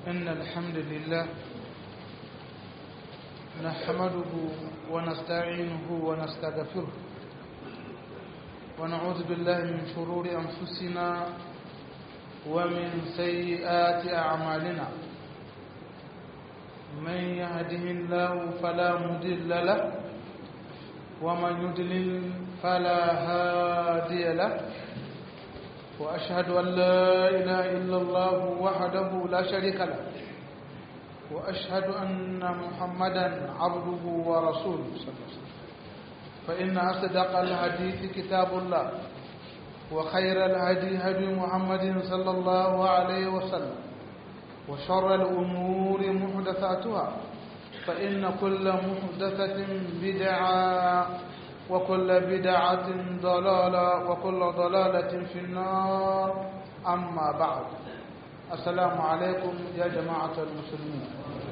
إن الحمد لله نحمده ونستعينه ونستغفره ونعوذ بالله من شرور أنفسنا ومن سيئات أعمالنا من يهده الله فلا مضل له ومن يضلل فلا هادي له وأشهد أن لا إله إلا الله وحده لا شريك له وأشهد أن محمدا عبده ورسوله صلى الله عليه وسلم فإن أصدق الحديث كتاب الله وخير الهدي هدي محمد صلى الله عليه وسلم وشر الأمور محدثاتها فإن كل محدثة بدعة وكل بدعة ضلالة وكل ضلالة في النار أما بعد السلام عليكم يا جماعة المسلمين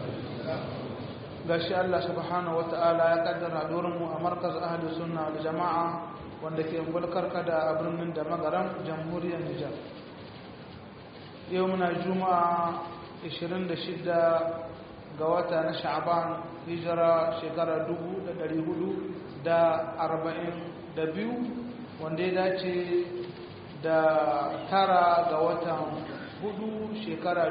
gashi Allah subhanahu wata'ala ya kaddara mu a markaz ahli sunna da jama'a wanda ke bulkarka da a birnin da magaran jamhuriyar Nijar yau muna juma'a 26 ga wata na sha'ban hijira shekara 442 wanda ya dace da tara ga watan hudu shekara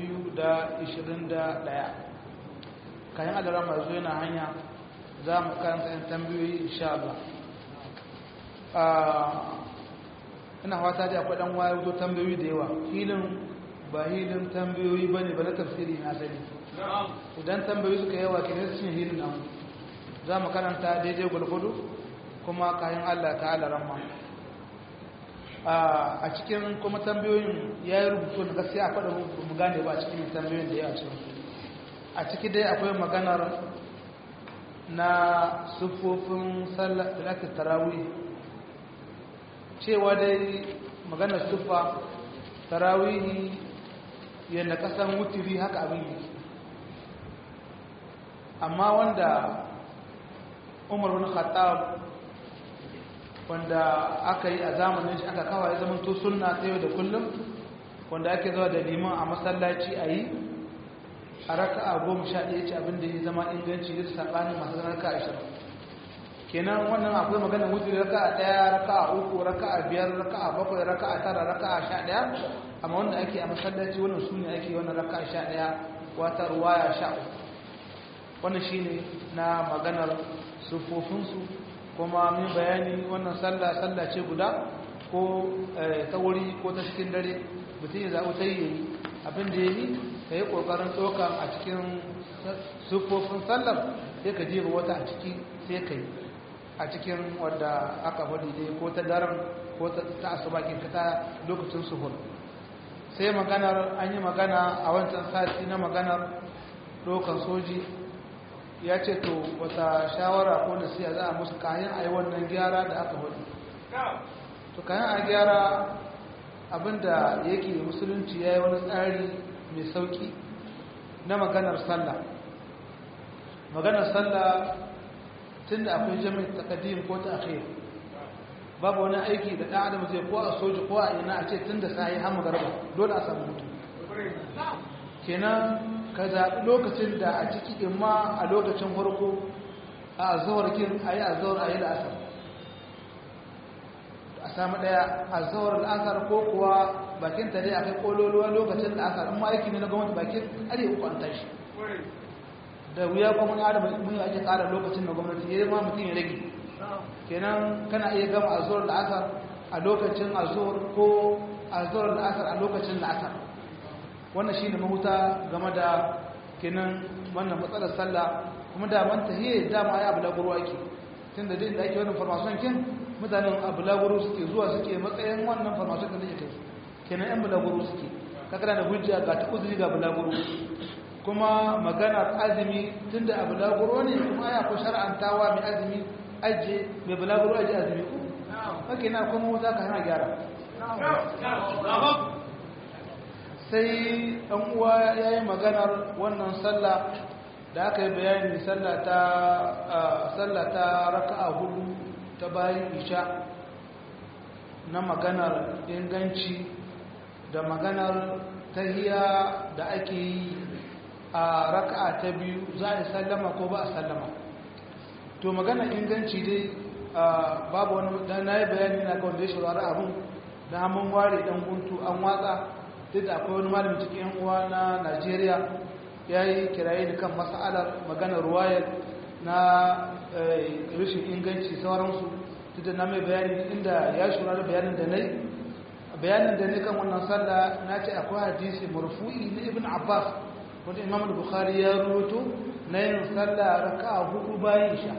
2021 kayan adara masu yana hanya za mu karanta yin tambayoyi insha Allah ina fata da akwai dan wayar zo tambayoyi da yawa hilin ba hilin tambayoyi ba ne ba na tafsiri na sani idan tambayoyi suka yawa ke ne sun hilin nan za mu karanta daidai gwalgwado kuma kayan Allah ta ala ramma a cikin kuma tambayoyin ya yi rubutu na gaskiya akwai da mu gane ba a cikin tambayoyin da ya a cikin a ciki dai akwai maganar na siffofin salatul tarawih cewa dai maganar siffa tarawih yadda kasan wutiri haka abin yake amma wanda umar bin khattab wanda aka yi a zamanin shi aka kawai zaman to sunna ta yau da kullum wanda ake zuwa da liman a masallaci a yi a raka'a goma sha ɗaya ce abinda ya zama inganci da saɓanin masu raka ashirin kenan wannan akwai magana wuce raka'a ɗaya raka'a uku raka'a biyar raka'a bakwai raka'a tara raka'a sha ɗaya amma wanda ake a masallaci wannan su ne ake wannan raka'a sha ɗaya wata ruwaya sha uku wannan shi ne na maganar siffofinsu kuma min bayani wannan sallah sallah ce guda ko ta wuri ko ta cikin dare mutum ya zaɓi ta yi abin da ya yi ka yi ƙoƙarin ɗauka a cikin siffofin sallar sai ka jefa wata a ciki sai ka yi a cikin wadda aka faɗi dai ko ta daren ko ta asubakin ka ta lokacin suhur sai maganar an yi magana a wancan sati na maganar ɗaukar soji ya ce to wata shawara ko nasiya za a musu kayan a yi wannan gyara da aka faɗi to kayan a gyara abinda yake musulunci ya yi wani tsari mai sauki na maganar sallah maganar sallah tun da akwai jami'in takadim ko ta akhir babu wani aiki da ɗan adam zai ko a soji ko a ina a ce tun da sahi hamu garba dole a samu mutu kenan ka zaɓi lokacin da a ciki imma a lokacin farko a azawar kin a yi azawar a yi la'asar a samu ɗaya azawar la'asar ko kuwa bakin ta dai akai kololuwa lokacin da aka amma aiki ne na gwamnati bakin are uku an tashi da wuya kuma na da mun yi ake ƙara lokacin da gwamnati ya ma mutum ya rage kenan kana iya gama azhar da asar a lokacin azhar ko azhar da asar a lokacin da asar wannan shine mahuta game da kenan wannan matsalar sallah kuma da man tahiyya dama ai abu laguru ake tunda dai da ake wannan farmason kin mutanen abu laguru suke zuwa suke matsayin wannan farmason da zai kai kenan yan bulaguro suke kakana da hujja ga ta uzuri ga bulaguro kuma maganar azumi tunda a bulaguro ne kuma aya ko shar'antawa mai azumi aje mai bulaguro aje azumi ko kake na kuma za ka hana gyara sai ɗan uwa ya yi maganar wannan sallah da aka yi bayani sallah ta raka'a hudu ta bayan isha na maganar inganci da maganar tahiya da ake yi a raka'a ta biyu za a yi sallama ko ba a sallama to magana inganci dai babu wani dan nayi bayani na ga wanda ya shawara abun da mun ware dan guntu an watsa duk da akwai wani malami cikin yan uwa na Najeriya yayi kiraye da kan mas'alar magana ruwayar na rashin inganci sauransu duk da na mai bayani inda ya shawara bayanin da nayi bayanin da ne kan wannan sallah na ce akwai hadisi marfu'i na Ibn Abbas wanda Imam Bukhari ya rubuto na yin sallah raka'a hudu bayan isha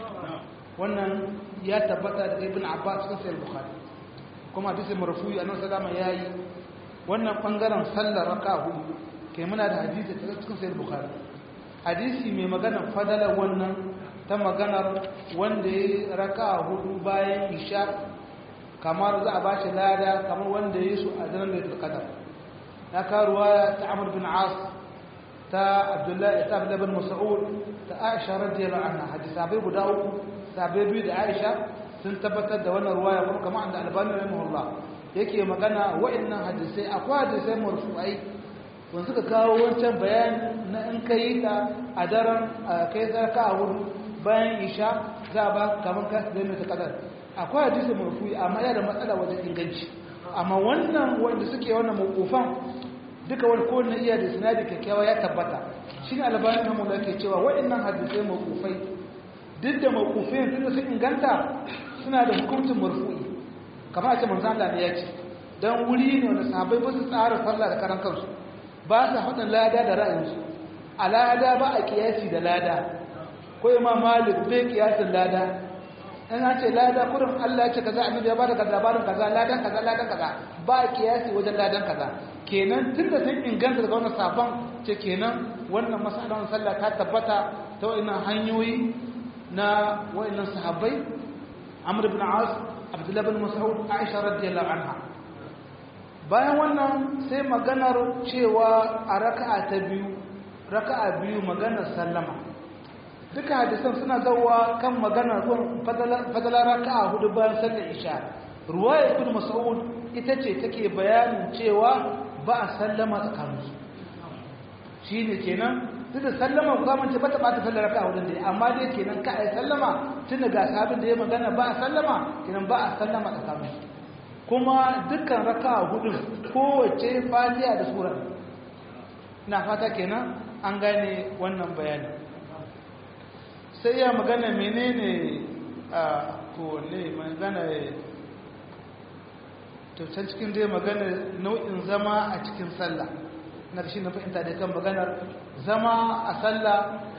wannan ya tabbata daga ibn abbas cikin sahih bukhari kuma hadisi marfu'i annabi sallama yayi wannan bangaren sallar raka'a hudu kai muna da hadisi cikin sahih bukhari hadisi mai magana fadala wannan ta maganar wanda ya raka'a hudu bayan isha kamar za a bashi lada kamar wanda ya yi su a daren da qadar na karuwa ta amr bin as ta abdullahi ta abdullahi bin mas'ud ta aisha radiyallahu anha hadisi bai guda uku sabai biyu da aisha sun tabbatar da wannan ruwaya kuma kamar da albani rahimahullah yake magana wa'annan hadisai akwai hadisai marfu'ai wanda suka kawo wancan bayani na in ka yi ta a daren kai zarka a wuri bayan isha za a ba kamar ka zai mai ta kadar akwai hadisai marfu'i amma yana da matsala wajen inganci amma wannan wanda suke wannan mawkufan duka wani kowane iya da sinadi kyakkyawa ya tabbata shi ne albani rahimahullah ke cewa wa'annan hadisai mawkufai duk da mawkufin duk da sun inganta suna da hukuncin marfu'i kamar a ce manzo Allah ne ya ce dan wuri ne wanda sahabbai ba su tsara sallah da karan kansu ba su haɗin lada da ra'ayinsu a lada ba a kiyasi da lada ko imam malik bai kiyasin lada in an ce lada kurin Allah ya ce kaza annabi ya bada labarin kaza ladan kaza ladan kaza ba a kiyasi wajen ladan kaza kenan tunda sun inganta daga wannan sabon ce kenan wannan masalan sallah ta tabbata ta wannan hanyoyi na wayannan sahabbai Amr ibn As Abdullah ibn Mas'ud Aisha radiyallahu anha bayan wannan sai maganar cewa a raka'a ta biyu raka'a biyu maganar sallama duka hadisan suna zawa kan maganar fadala raka'a hudu bayan sallar isha ruwaya ibn Mas'ud ita ce take bayanin cewa ba a sallama tsakaninsu shine kenan duk da sallama ku kamance ba ta ɓata sallar raka a wurin da amma dai kenan ka a yi sallama tun da ga sabin da ya magana ba a sallama kenan ba a sallama tsakanin kuma dukkan raka a hudun kowace fatiha da sura na fata kenan an gane wannan bayani sai ya magana menene a kowane magana to can cikin dai magana nau'in zama a cikin sallah na shi na fahimta da kan maganar zama a sallah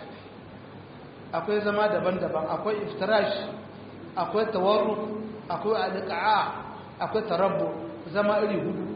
akwai zama daban-daban akwai iftirash akwai tawarruk akwai alqa'a akwai tarabbu zama iri hudu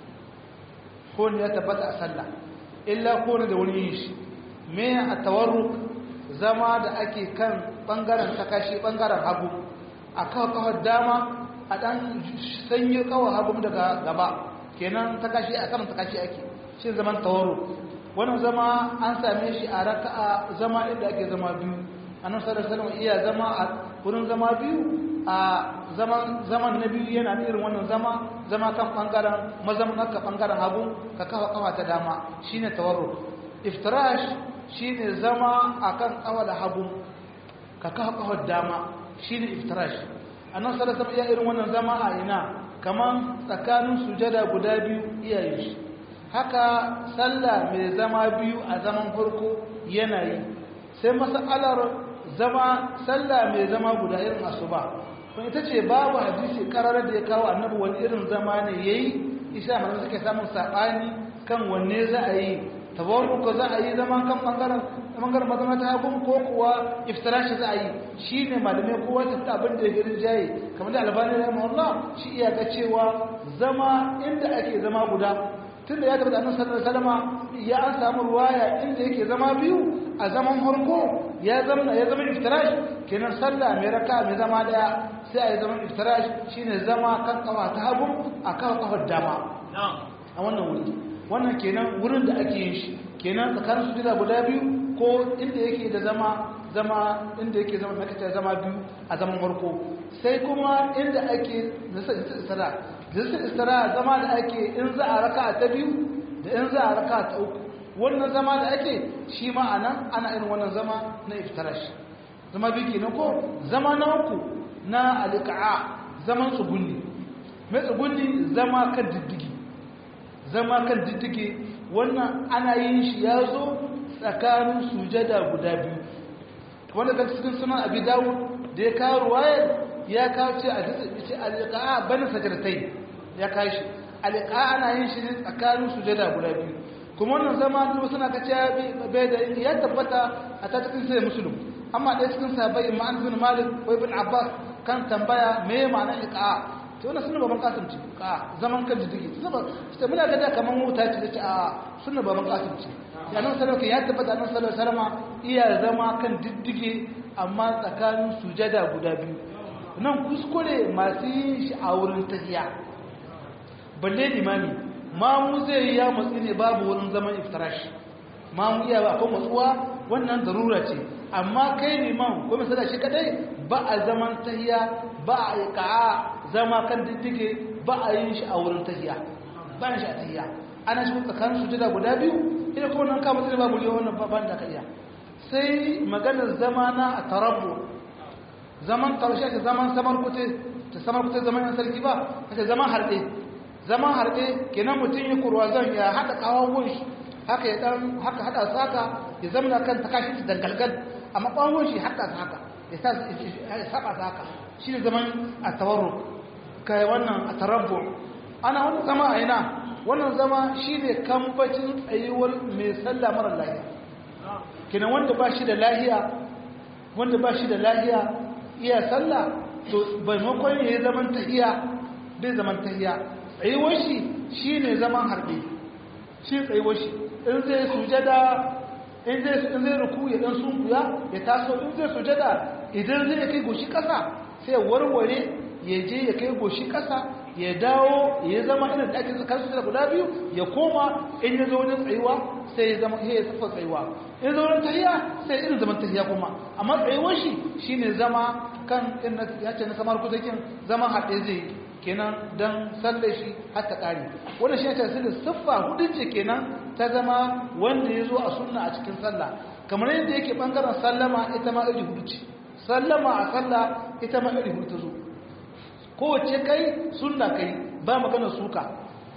ko ne ya tabbata a sallah illa ko ne da wani yin shi me a tawarruk zama da ake kan bangaren takashi bangaren hagu a kawo kawar dama a dan sanyi kawar hagu daga gaba kenan takashi a kan takashi ake shi zaman tawarruk wannan zama an same shi a raka'a zama inda ake zama biyu annabi sallallahu alaihi wasallam iya zama a wurin zama biyu a zaman zaman na biyu yana irin wannan zama zama kan bangaren mazamin ka bangaren hagu ka kafa kafa ta dama shine tawarruk iftirash shine zama akan kafa da hagu ka kafa kafa dama shine iftirash annabi sallallahu alaihi wasallam iya irin wannan zama a ina kaman tsakanin sujada guda biyu iyayen shi haka sallah mai zama biyu a zaman farko yana yi sai masalar zama sallah mai zama guda irin asuba kuma ita ce babu hadisi karar da ya kawo annabi wani irin zama ne yayi isa mana suke samun sabani kan wanne za a yi tabarruka za a yi zaman kan bangaren bangaren mazama ta hagun ko kuwa iftirashi za a yi shine malamai kowa ta abin da ya girin jaye kamar da albani rahimahullah shi iya ga cewa zama inda ake zama guda tunda ya tabbata annabi sallallahu alaihi wasallam ya an samu ruwaya inda yake zama biyu a zaman farko ya zama ya zama iftirash kenan sallah mai raka mai zama daya sai a yi zaman iftirash shine zama kan kafa ta hagu a kafa kafar dama a wannan wuri wannan kenan wurin da ake yin shi kenan tsakanin su guda biyu ko inda yake da zama zama inda yake zama makaita zama biyu a zaman farko sai kuma inda ake nasa istira jinsin istira zama da ake in za a raka ta biyu da in za a raka ta uku wannan zama da ake shi ma a nan ana irin wannan zama na iftarash zama biyu kenan ko zama na uku na alika'a zaman tsugunni mai tsugunni zama kan diddigi zama kan diddigi wannan ana yin shi ya zo tsakanin sujada guda biyu wanda kan cikin sunan abi dawo da ya kawo ruwayar ya kawo ce a ce alika'a bani sajaratai ya kawo shi alika'a ana yin shi ne tsakanin sujada guda biyu kuma wannan zama duk suna ka ce bai da ya tabbata a ta cikin sai musulun amma ɗaya cikin sahabbai ma'an bin malik ko ibn abbas kan tambaya me ma'anar iqa'a to wannan sunna baban kasim ce iqa'a zaman kan jidigi sunna ita muna ga da kaman wuta ce ce a sunna baban kasim ce ya nan sallallahu ya tabbata nan sallallahu alaihi wasallam iya zama kan diddige amma tsakanin sujada guda biyu nan kuskure masu yin shi a wurin tahiya balle limami mamu zai yi ya matsi ne babu wurin zaman iftarash mamu iya ba akwai matsuwa wannan darura ce amma kai liman ko misali shi kadai ba a zaman tahiya ba a yi ka'a zama kan diddige ba a yin shi a wurin tahiya ba yin shi a tahiya ana shi tsakanin sujada guda biyu ina kuma nan kama zai babu liya wannan ban da kariya sai maganar zama na a tarabbu zaman karshe ake zaman samar kute ta samar kute zaman yan sarki ba ake zaman harɗe zaman harɗe kenan mutum ya kurwa zan ya haɗa ƙawon shi haka ya ɗan haka haɗa su haka ya zama kan ta kashi ta dangalgal amma ƙawon shi haɗa su haka ya saba su haka shi ne zaman a tawarru kai wannan a tarabbu ana wani zama a ina wannan zama shi ne kambacin tsayuwar mai sallah mara lahiya kenan wanda ba shi da lahiya wanda ba shi da lahiya iya sallah to maimakon ya yi zaman tahiya bai zaman tahiya tsayuwar shi shi ne zaman harbe shi tsayuwar shi in zai sujada in zai ruku ya dan sunkuya ya taso in zai sujada idan zai kai goshi kasa sai warware ya je ya kai goshi kasa ya dawo ya zama irin da ake zakar sujada guda biyu ya koma in ya zo wajen tsayuwa sai ya zama ya safa tsayuwa in ya zo wajen tahiya sai irin zaman tahiya kuma amma tsayuwar shi shine zama kan in ya ce na kamar kuzakin zama haɗe zai kenan don sallar shi har ta ƙari wanda shi ta sirri siffa hudu ce kenan ta zama wanda ya zo a sunna a cikin sallah kamar yadda yake ɓangaren sallama ita ma iri hudu ce sallama a sallah ita ma iri hudu ta zo kowace kai sunna kai ba magana suka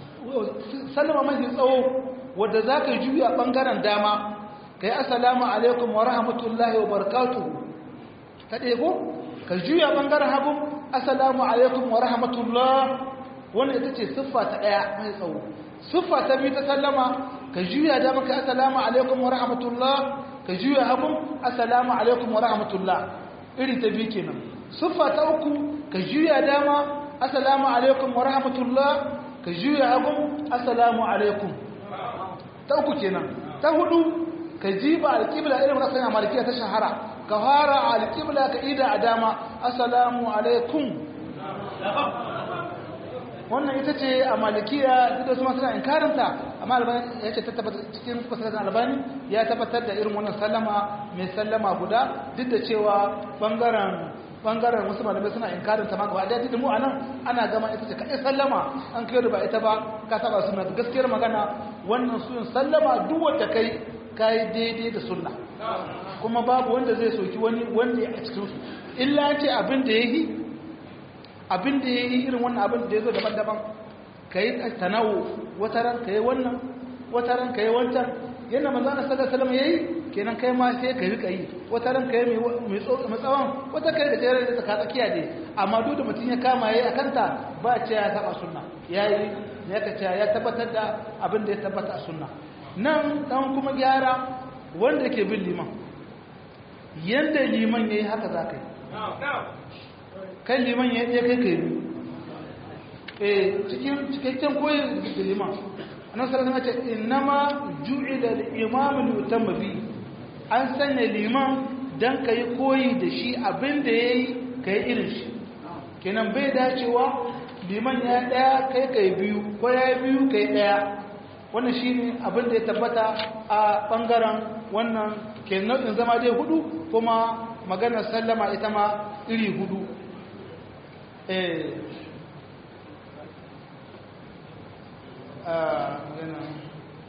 sallama mafi tsawo wadda za ka juya ɓangaren dama ka yi assalamu alaikum wa rahmatullahi wa barakatuhu ta ɗaya ko ka juya ɓangaren hagu assalamu alaikum wa rahmatullah wannan ita ce siffa ta ɗaya mai tsawo siffa ta biyu ta sallama ka juya da maka assalamu alaikum wa rahmatullah ka juya hagun assalamu alaikum wa rahmatullah iri ta biyu kenan siffa ta uku ka juya dama assalamu alaikum wa rahmatullah ka juya hagun assalamu alaikum ta uku kenan ta hudu ka jiba alƙibla irin rasan a malikiya ta shahara ka fara alƙibla ka ida a dama assalamu alaikum wannan ita ce a malikiya duk da su masu na inkarinta amma albani ya ce tabbata cikin fasaratin albani ya tabbatar da irin wannan sallama mai sallama guda duk da cewa bangaren bangaren wasu malamai suna inkarinta ma gaba daya duk mu anan ana gama ita ce kaɗai sallama an kai da ba ita ba ka taba suna gaskiyar magana wannan suyin sallama duk wanda kai kai daidai da sunna kuma babu wanda zai soki wani wanda ya a cikin su illa ce abin da yayi abin da yayi irin wannan abin da yazo daban-daban kai tanawu wata ran kai wannan wata ran kai wancan yana manzo Allah sallallahu alaihi wasallam yayi kenan kai ma sai ka rika yi wata ran kai mai mai tsawon wata kai da jere da tsaka tsakiya dai amma duk da mutum ya kama yayi akanta ba ce ya saba sunna yayi ya kace ya tabbatar da abin da ya tabbata a sunna nan dan kuma gyara wanda ke bin liman yanda liman yayi haka za ka yi kan liman ya yi kai kai eh cikin cikakken koyi da liman annabi sallallahu alaihi wasallam ce innama ju'ila al-imam li bi an sanya liman dan kai koyi da shi abinda yayi kai irin shi kenan bai dacewa liman ya daya kai kai biyu ko ya biyu kai daya wannan shine abinda ya tabbata a bangaren wannan kenan din zama dai hudu kuma maganar sallama ita ma iri hudu eh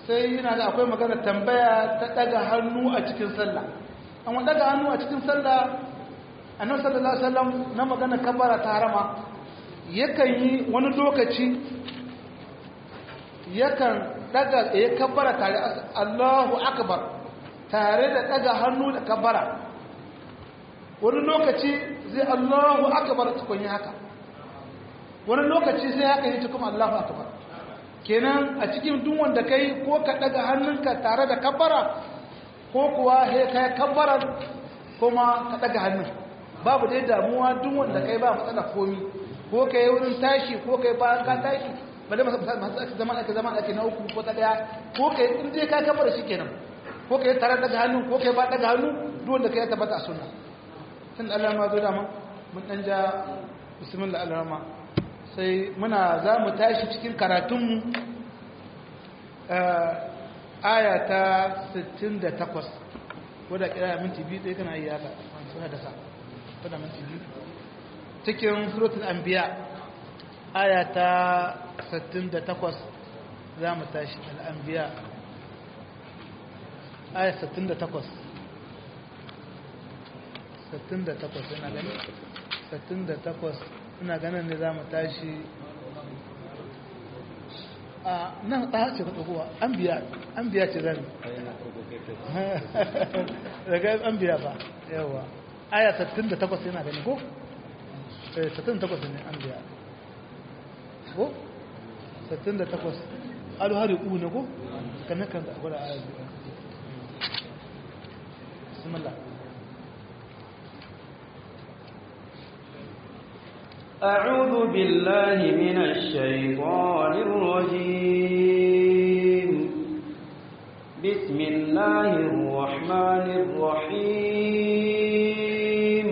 sai yana da akwai magana tambaya ta daga hannu a cikin sallah amma daga hannu a cikin sallah annabi sallallahu alaihi wasallam na magana kabara ta harama yakan yi wani lokaci yakan daga ya kabara tare Allahu akbar tare da daga hannu da kabara wani lokaci zai Allahu akbar tukun yi haka wani lokaci sai haka yi tukun Allahu akbar kenan a cikin duk wanda kai ko ka daga hannunka tare da kabara ko kuwa he kai kabbarar kuma ka daga hannun babu dai damuwa duk wanda kai ba matsala komi ko kai wurin tashi ko kai bayan ka tashi ba da masu ake zama ake zama ake na uku ko ta daya ko kai in dai ka kabbara shi kenan ko kai tare daga hannu ko kai ba daga hannu duk wanda kai ya tabbata a sunna tun Allah ma zo da mun mun dan ja bismillah Allah sai muna za mu tashi cikin karatunmu aya ta 68 wadda kira minti biyu ɗaya kana yi haka sun hadasa wadda minti biyu cikin suratul anbiya aya ta 68 za mu tashi al'anbiya aya 68 68 yana gani 68 ina ganin ne za mu tashi a nan ɗaya ce ka ɗagowa an biya an biya ce zan daga an biya ba yawa aya 68 yana gani ko? 68 ne an biya ko? 68 alhari ku ne ko? kan kan da gwada aya biya bismillah أعوذ بالله من الشيطان الرجيم بسم الله الرحمن الرحيم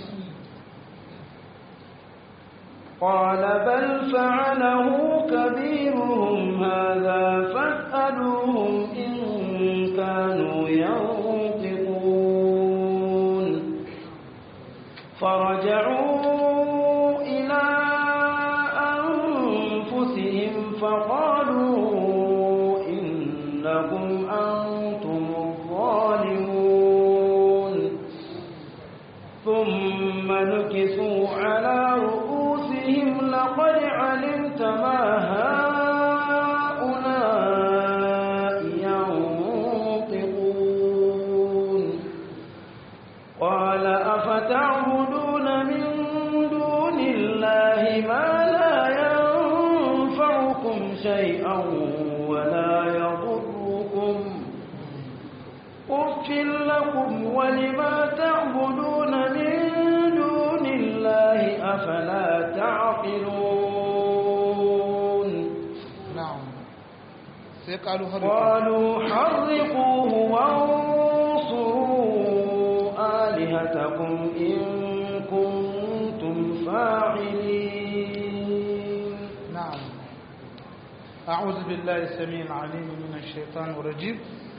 قال بل فعله كبيرهم هذا فاسألوهم إن كانوا ينطقون فرجعوا فقالوا إنكم أنتم الظالمون ثم نكسوا على رؤوسهم لقد علمت ما هؤلاء ينطقون قال أفتعبدون من دون الله ما لا ينفعكم شيئا ولا يضركم أف لكم ولما تعبدون من دون الله أفلا تعقلون نعم سيقالوا قالوا حرقوه وانصروا آلهتكم إن كنتم فاعلين نعم أعوذ بالله السميع العليم من الشيطان الرجيم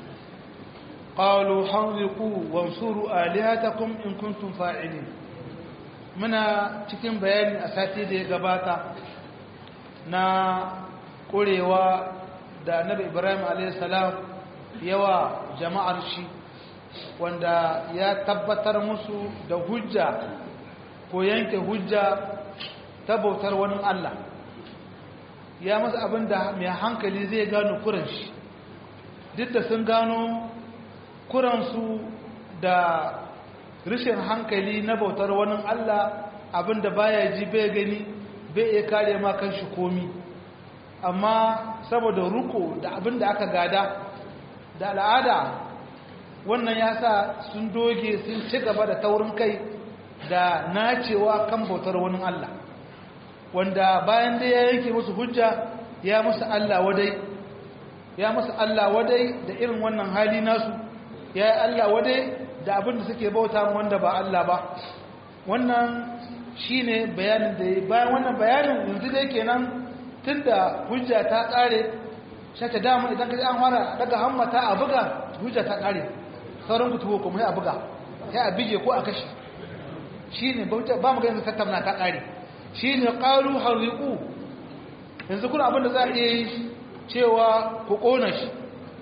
قالوا حرقوا وانصروا آلهتكم إن كنتم فاعلين muna cikin bayani a sati da ya gabata na ƙurewa da annabi ibrahim a.s. yawa jama'ar shi wanda ya tabbatar musu da hujja ko yanke hujja ta bautar wani Allah ya masa abin da mai hankali zai gano kuran shi duk da sun gano kuransu da rashin hankali na bautar wani Allah abin da baya ji bai gani bai iya kare ma kan shi komi amma saboda ruko da abin da aka gada da al'ada wannan ya sa sun doge sun ci gaba da taurin kai da nacewa kan bautar wani Allah wanda bayan da ya yanke musu hujja ya musu Allah wadai ya musu Allah wadai da irin wannan hali nasu ya yi Allah wadai da abin da suke bauta wanda ba Allah ba wannan shine bayanin da ya bayan wannan bayanin yanzu dai kenan tunda hujja ta kare shata dama idan ka ji an fara daga hammata a buga hujja ta kare sauran ku tuwo kuma sai a buga sai a bige ko a kashe shine ba mu ga yanzu tattauna ta kare shine qalu hariqu yanzu kuna abin da za a iya yi cewa ku kona shi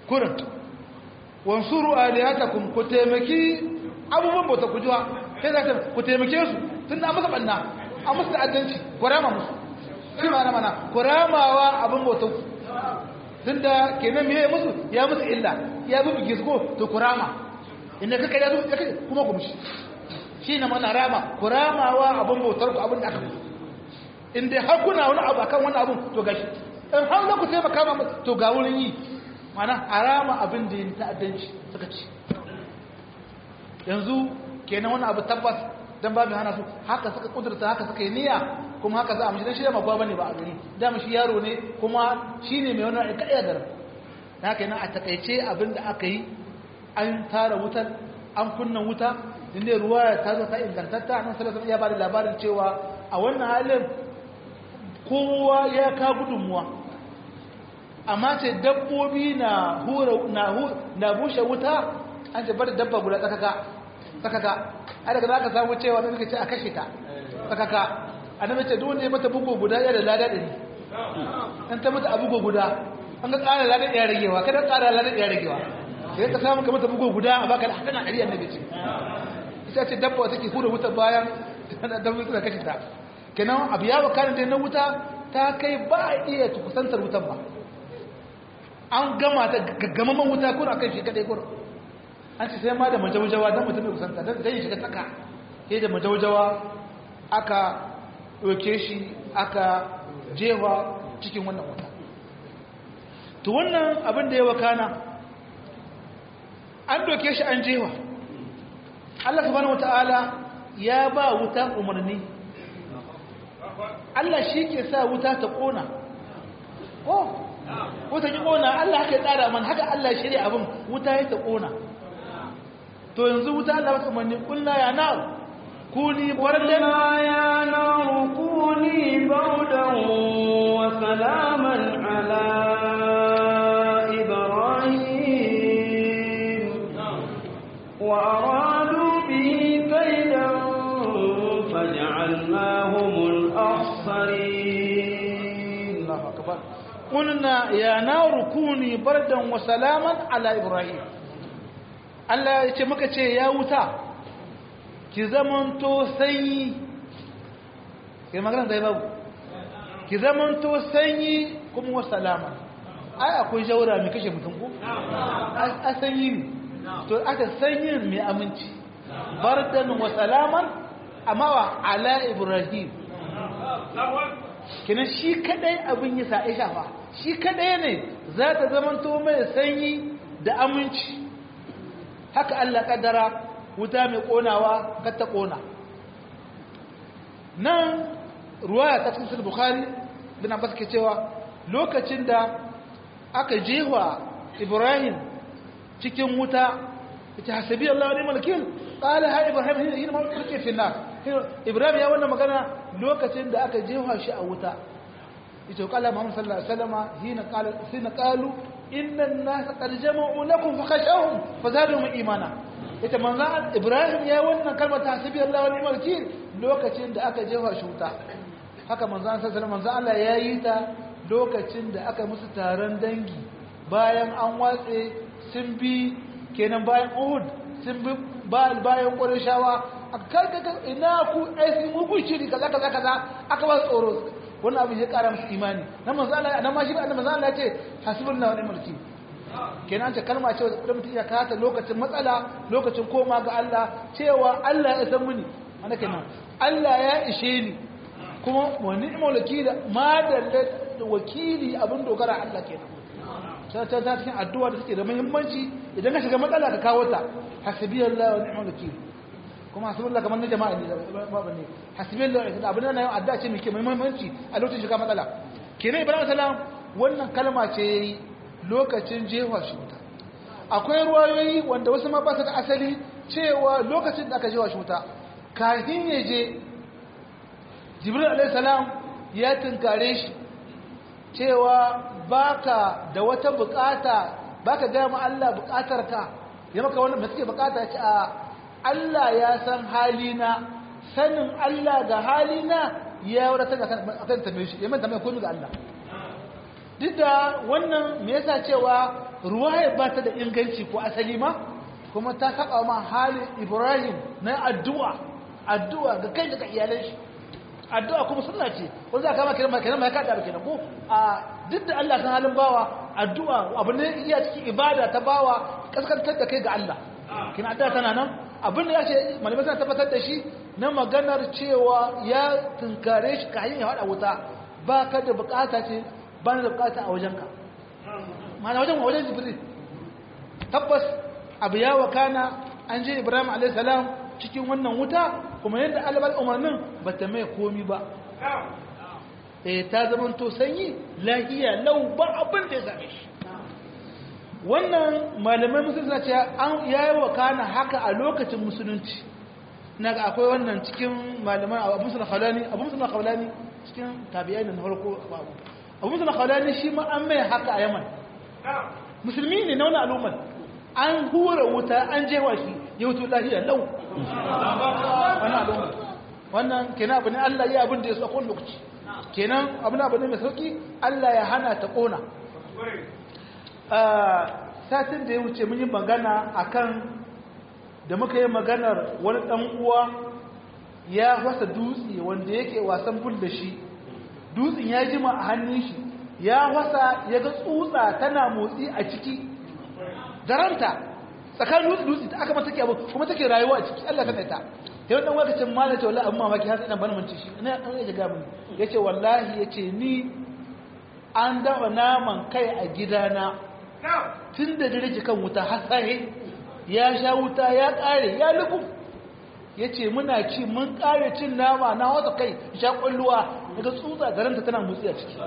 kurin wansuru alihatakum ku taimaki abubuwan bauta ku jiwa sai za ku taimake su tun da masa banna a musu ta'addanci ku rama musu shi ma na mana ku ramawa abin bauta ku tun da kenan me ya musu ya musu illa ya bi bigis ko to ku rama inda kaka ya zo ya kai kuma ku mushi shi na mana rama ku ramawa abin bautar ku abin da aka musu in dai har kuna wani abu akan wani abin to gashi in har za ku taimaka ma to ga wurin yi mana harama abin da yin ta'addanci suka ci yanzu kenan wani abu tabbas dan babu hana su haka suka kudurta haka suka yi niyya kuma haka za a mishi dan shi da magwa bane ba a gari da shi yaro ne kuma shine mai wani aikaya da haka yana a takaice abin da aka yi an tara wutar an kunna wuta inda ruwa ta zo ta ingantatta nan sallallahu alaihi ya bada labarin cewa a wannan halin kowa ya ka gudunmuwa amma ce dabbobi na hura na na bushe wuta an ce bar dabba guda tsakaka tsakaka a daga za ka samu cewa da suka ce a kashe ta tsakaka annabi ce duk wanda ya mata bugu guda ya da lada ɗari an ta mata a bugu guda an ga ƙara lada ɗaya ragewa kada ƙara lada ɗaya ragewa sai ka samu ka mata bugu guda a baka da hadana ɗari annabi ce ita ce dabba take hura wuta bayan dabbobi suna kashe ta kenan abu ya wakana da na wuta ta kai ba a iya kusantar wutan ba an gama ta gaggamaman wuta kuna kan shi kadai kuna an ce sai ma da majaujawa don mutum da kusanta don zai shiga tsaka sai da majaujawa aka ɗauke shi aka jewa cikin wannan wuta to wannan abin da ya wakana an ɗauke shi an jewa Allah subhanahu wata'ala ya ba wuta umarni Allah shi ke sa wuta ta ƙona oh wuta ki ƙona Allah haka ya tsara man haka Allah ya shirya abin wuta ya ta ƙona to yanzu wuta Allah ba umarni kullu ya na kuni bardan يا نار كوني بردا وسلاما على إبراهيم وأرادوا به كيدا فجعلناهم الأخسرين Allahu akbar qulna ya naru kuni bardan wa salaman ala ibrahim Allah ya ce muka ce ya wuta ki zamanto sanyi kai magana da babu ki zamanto sanyi kuma wa salama ai akwai jaura mai kashe mutum ko a sanyi ne to aka sanyi mai aminci bardan wa salaman amma wa ala ibrahim kina shi kadai abin yi sa aisha fa shi kadai ne za ta zamanto mai sanyi da aminci haka Allah kaddara wuta mai konawa kar ta kona nan ruwaya ta cikin bukhari bin abbas ke cewa lokacin da aka jewa ibrahim cikin wuta ita hasabi Allah wa ni'mal wakil qala ha ibrahim hina ma kulke fi nar ibrahim ya wannan magana lokacin da aka jefa shi a wuta ita kala muhammad sallallahu alaihi wasallam hina qala hina qalu inna an-nasa qad jama'u lakum fakhashawhum fazadahum imana ita manzan ibrahim ya wannan kalmar ta hasibi Allah wa ni'mal wakil lokacin da aka jefa shi wuta haka manzan sallallahu alaihi wasallam Allah ya yi ta lokacin da aka musu taron dangi bayan an watse sun bi kenan bayan Uhud sun bi bayan Qurayshawa karkaka ina ku aisi mugun shiri kaza kaza kaza aka ba tsoro wannan abin ya kara musu imani na manzo Allah na ma shi annabi manzo Allah ya ce hasbunallahu wa ni'mal wakil kenan ce kalma ce da mutum ya kata lokacin matsala lokacin koma ga Allah cewa Allah ya san muni ana kenan Allah ya ishe ni kuma wa ni'mal wakil ma da wakili abin dogara Allah kenan ta ta ta cikin addu'a da suke da muhimmanci idan ka shiga matsala ka kawo ta hasbiyallahu wa ni'mal wakil kuma hasbunallah kamar na jama'a ne babu ne hasbiyallahu abin nan yau addu'a ce mai ke muhimmanci a lokacin shiga matsala kenan ibrahim salam wannan kalma ce yayi lokacin jefa shi wuta akwai ruwayoyi wanda wasu ma ba su da asali cewa lokacin da aka jefa shi wuta kafin ya je jibril alaihi salam ya tunkare shi cewa baka da wata bukata baka ga mu Allah bukatarka ya maka wannan da suke bukata ce a Allah ya san halina sanin Allah ga halina ya wadata akan tambaye shi ya manta mai komai ga Allah duk da wannan me yasa cewa ruwaya ba ta da inganci ko asali ma kuma ta saba ma halin ibrahim na addu'a addu'a ga kai daga iyalan shi addu'a kuma sunna ce wanda za ka kama kiran kiran mai kada kenan ko a duk da Allah san halin bawa addu'a abu ne iya cikin ibada ta bawa kaskantar da kai ga Allah kina addu'a tana nan abin da ya ce malamai suna tabbatar da shi na maganar cewa ya tunkare shi ka hanyar ya haɗa wuta ba ka da bukata ce ba na da bukata a wajenka mana wajen wajen jibril tabbas abu ya wakana an je ibrahim a.s. cikin wannan wuta kuma yadda alabar umarnin ba ta mai komi ba eh ta zama to sanyi lahiya lau ba abin da ya same shi wannan malamai musulunci na ce an yayi wakana haka a lokacin musulunci na ga akwai wannan cikin malaman abu musulun khalani abu musulun khalani cikin tabi'ai na farko abu abu musulun khalani shi ma an mai haka a yaman musulmi ne na wani al'ummar an hura wuta an jewa shi ya wuto lahiya lau wani al'ummar wannan kenan abu ne allah ya abin da ya so a kowane lokaci kenan abu ne abu ne mai sauki allah ya hana ta kona satin da ya wuce mun yi magana akan da muka yi maganar wani ɗan uwa ya wasa dutse wanda yake wasan bul da shi dutsen ya jima a hannun shi ya wasa ya ga tsutsa tana motsi a ciki daranta tsakanin dutse dutse ta aka mata take abu kuma take rayuwa a ciki Allah ta ta yau dan wakacin malaka ce wallahi amma maki har sai dan bana mun ci shi ina dan ya ga mun yace wallahi yace ni an dafa naman kai a gidana tun da dare kan wuta har sai ya sha wuta ya kare ya lubu ya ce muna ci mun kare cin nama na wata kai sha kwalluwa daga tsutsa garanta tana motsi a ciki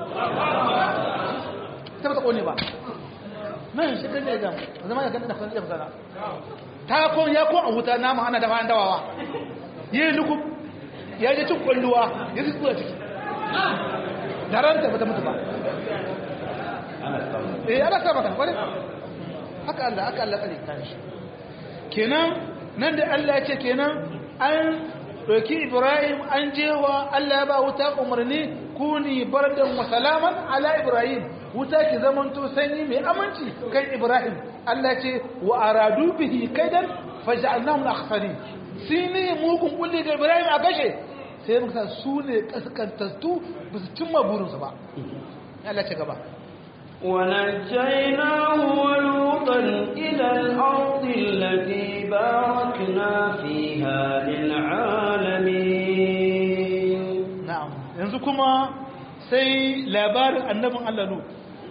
ta bata kone ba nan shi kan ne gam zama ya kan da kan da ta kon ya kon a wuta nama ana dafa dawawa yi lubu ya je cin kwalluwa ya ji tsutsa ciki garanta bata mutu ba eh ana sa maka kware haka Allah haka Allah kare kan shi kenan nan da Allah ya ce kenan an doki Ibrahim an jewa Allah ya ba wuta umarni kuni bardan wa salaman ala Ibrahim wuta ki zamanto sanyi mai aminci kan Ibrahim Allah ce wa aradu bihi kaidan faj'alnahum al-akhsarin sini mugun kulli ga Ibrahim a kashe sai muka su ne kaskantattu ba su cimma burinsu ba Allah ce gaba ونجيناه ولوطا إلى الأرض التي باركنا فيها للعالمين نعم yanzu kuma sai labarin annabin Allah Lut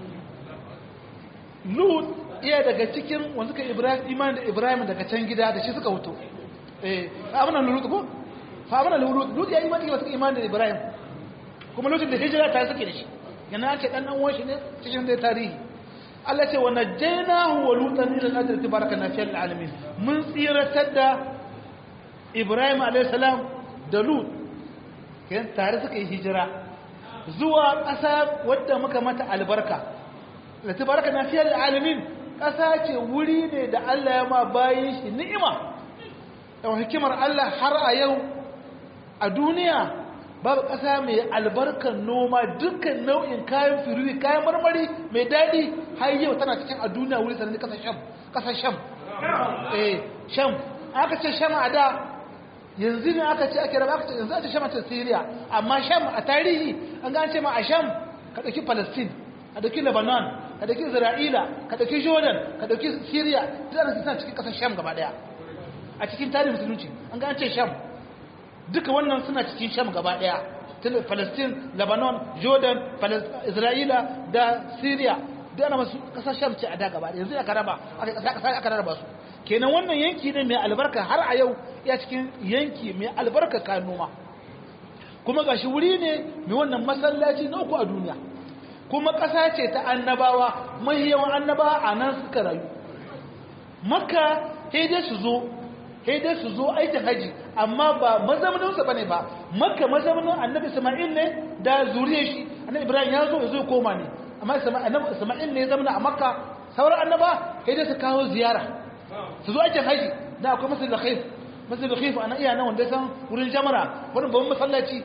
Lut iya daga cikin wanda suka Ibrahim iman da Ibrahim daga can gida da shi suka wuto eh abin nan Lut ko fa abin nan Lut Lut ya imani da suka iman da Ibrahim kuma lokacin da hijira ta suke da shi yana ce dan dan shi ne cikin da tarihi Allah ce wa najjaynahu wa lutan ila al-ardi tabarakana fi alamin mun tsiratar da Ibrahim alayhi salam da Lut kan tare suka yi hijira zuwa ƙasa wadda muka mata albarka da tabarakana fi alamin ƙasa ce wuri ne da Allah ya ma bayin shi ni'ima da hikimar Allah har a yau a duniya babu ƙasa mai albarkar noma dukkan nau'in kayan firiri kayan marmari mai daɗi har yau tana cikin a duniya wuri sanar ƙasar sham ƙasar sham eh sham aka ce sham a da yanzu ne aka ce ake raba aka ce yanzu ake sham a ce syria amma sham a tarihi an ga an ce ma a sham ka ɗauki palestine ka ɗauki lebanon ka ɗauki isra'ila ka ɗauki jordan ka ɗauki syria duk ana suna cikin ƙasar sham gaba ɗaya a cikin tarihin musulunci an ga an ce sham duka wannan suna cikin sham gaba daya palestine lebanon jordan isra'ila da syria da ana masu kasar sham ce a da gaba yanzu aka raba aka raba su kenan wannan yanki ne mai albarka har a yau ya cikin yanki mai albarka kayan noma kuma gashi wuri ne mai wannan masallaci na uku a duniya kuma ƙasa ce ta annabawa mai yawan annabawa a nan suka rayu makka sai dai su zo sai dai su zo aikin haji amma ba mazauninsa bane ba makka mazaunin annabi isma'il ne da zuriyar shi annabi ibrahim ya zo ya zo koma ne amma annabi isma'il ne ya zama a makka sauran annaba sai dai su kawo ziyara su zo aikin haji da akwai masjid al-khayf masjid al-khayf ana iya nan wanda san wurin jamara wani babban masallaci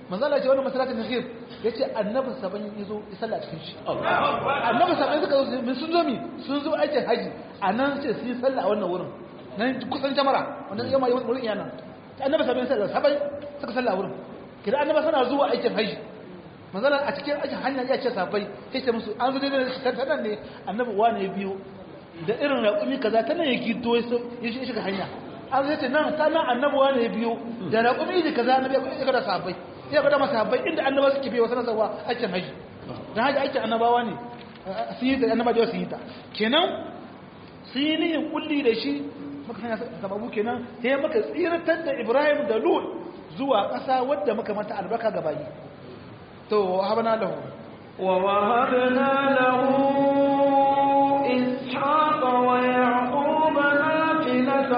manzala ce wani masalatin nahir ya ce annabi saban ya zo ya salla cikin shi annabi saban suka zo sun zo mi sun zo aikin haji a nan ce su yi salla a wannan wurin nan kusan jamara wannan yamma yawon wurin yana annabi saban ya salla saban suka salla a wurin kira annabi sana zuwa aikin haji manzala a cikin aikin hanya ya ce sabai ya ce musu an zo daidai da shi tattalin ne annabi wane biyu da irin raƙumi kaza ta nan ya gido ya shiga hanya an zai ce nan ta nan annabuwa ne biyu da raƙumi da kaza na biya ga da sahabbai ya ga da masahabbai inda annaba suke biyo sanar zawa aikin haji dan haji aikin annabawa ne sun yi da annaba da su yi ta kenan sun yi nihin kulli da shi maka hanya sababu kenan sai maka tsiratar da Ibrahim da Lut zuwa ƙasa wadda muka mata albarka ga bayi to habana lahu wa wahabna lahu إسحاق ويعقوب نافلة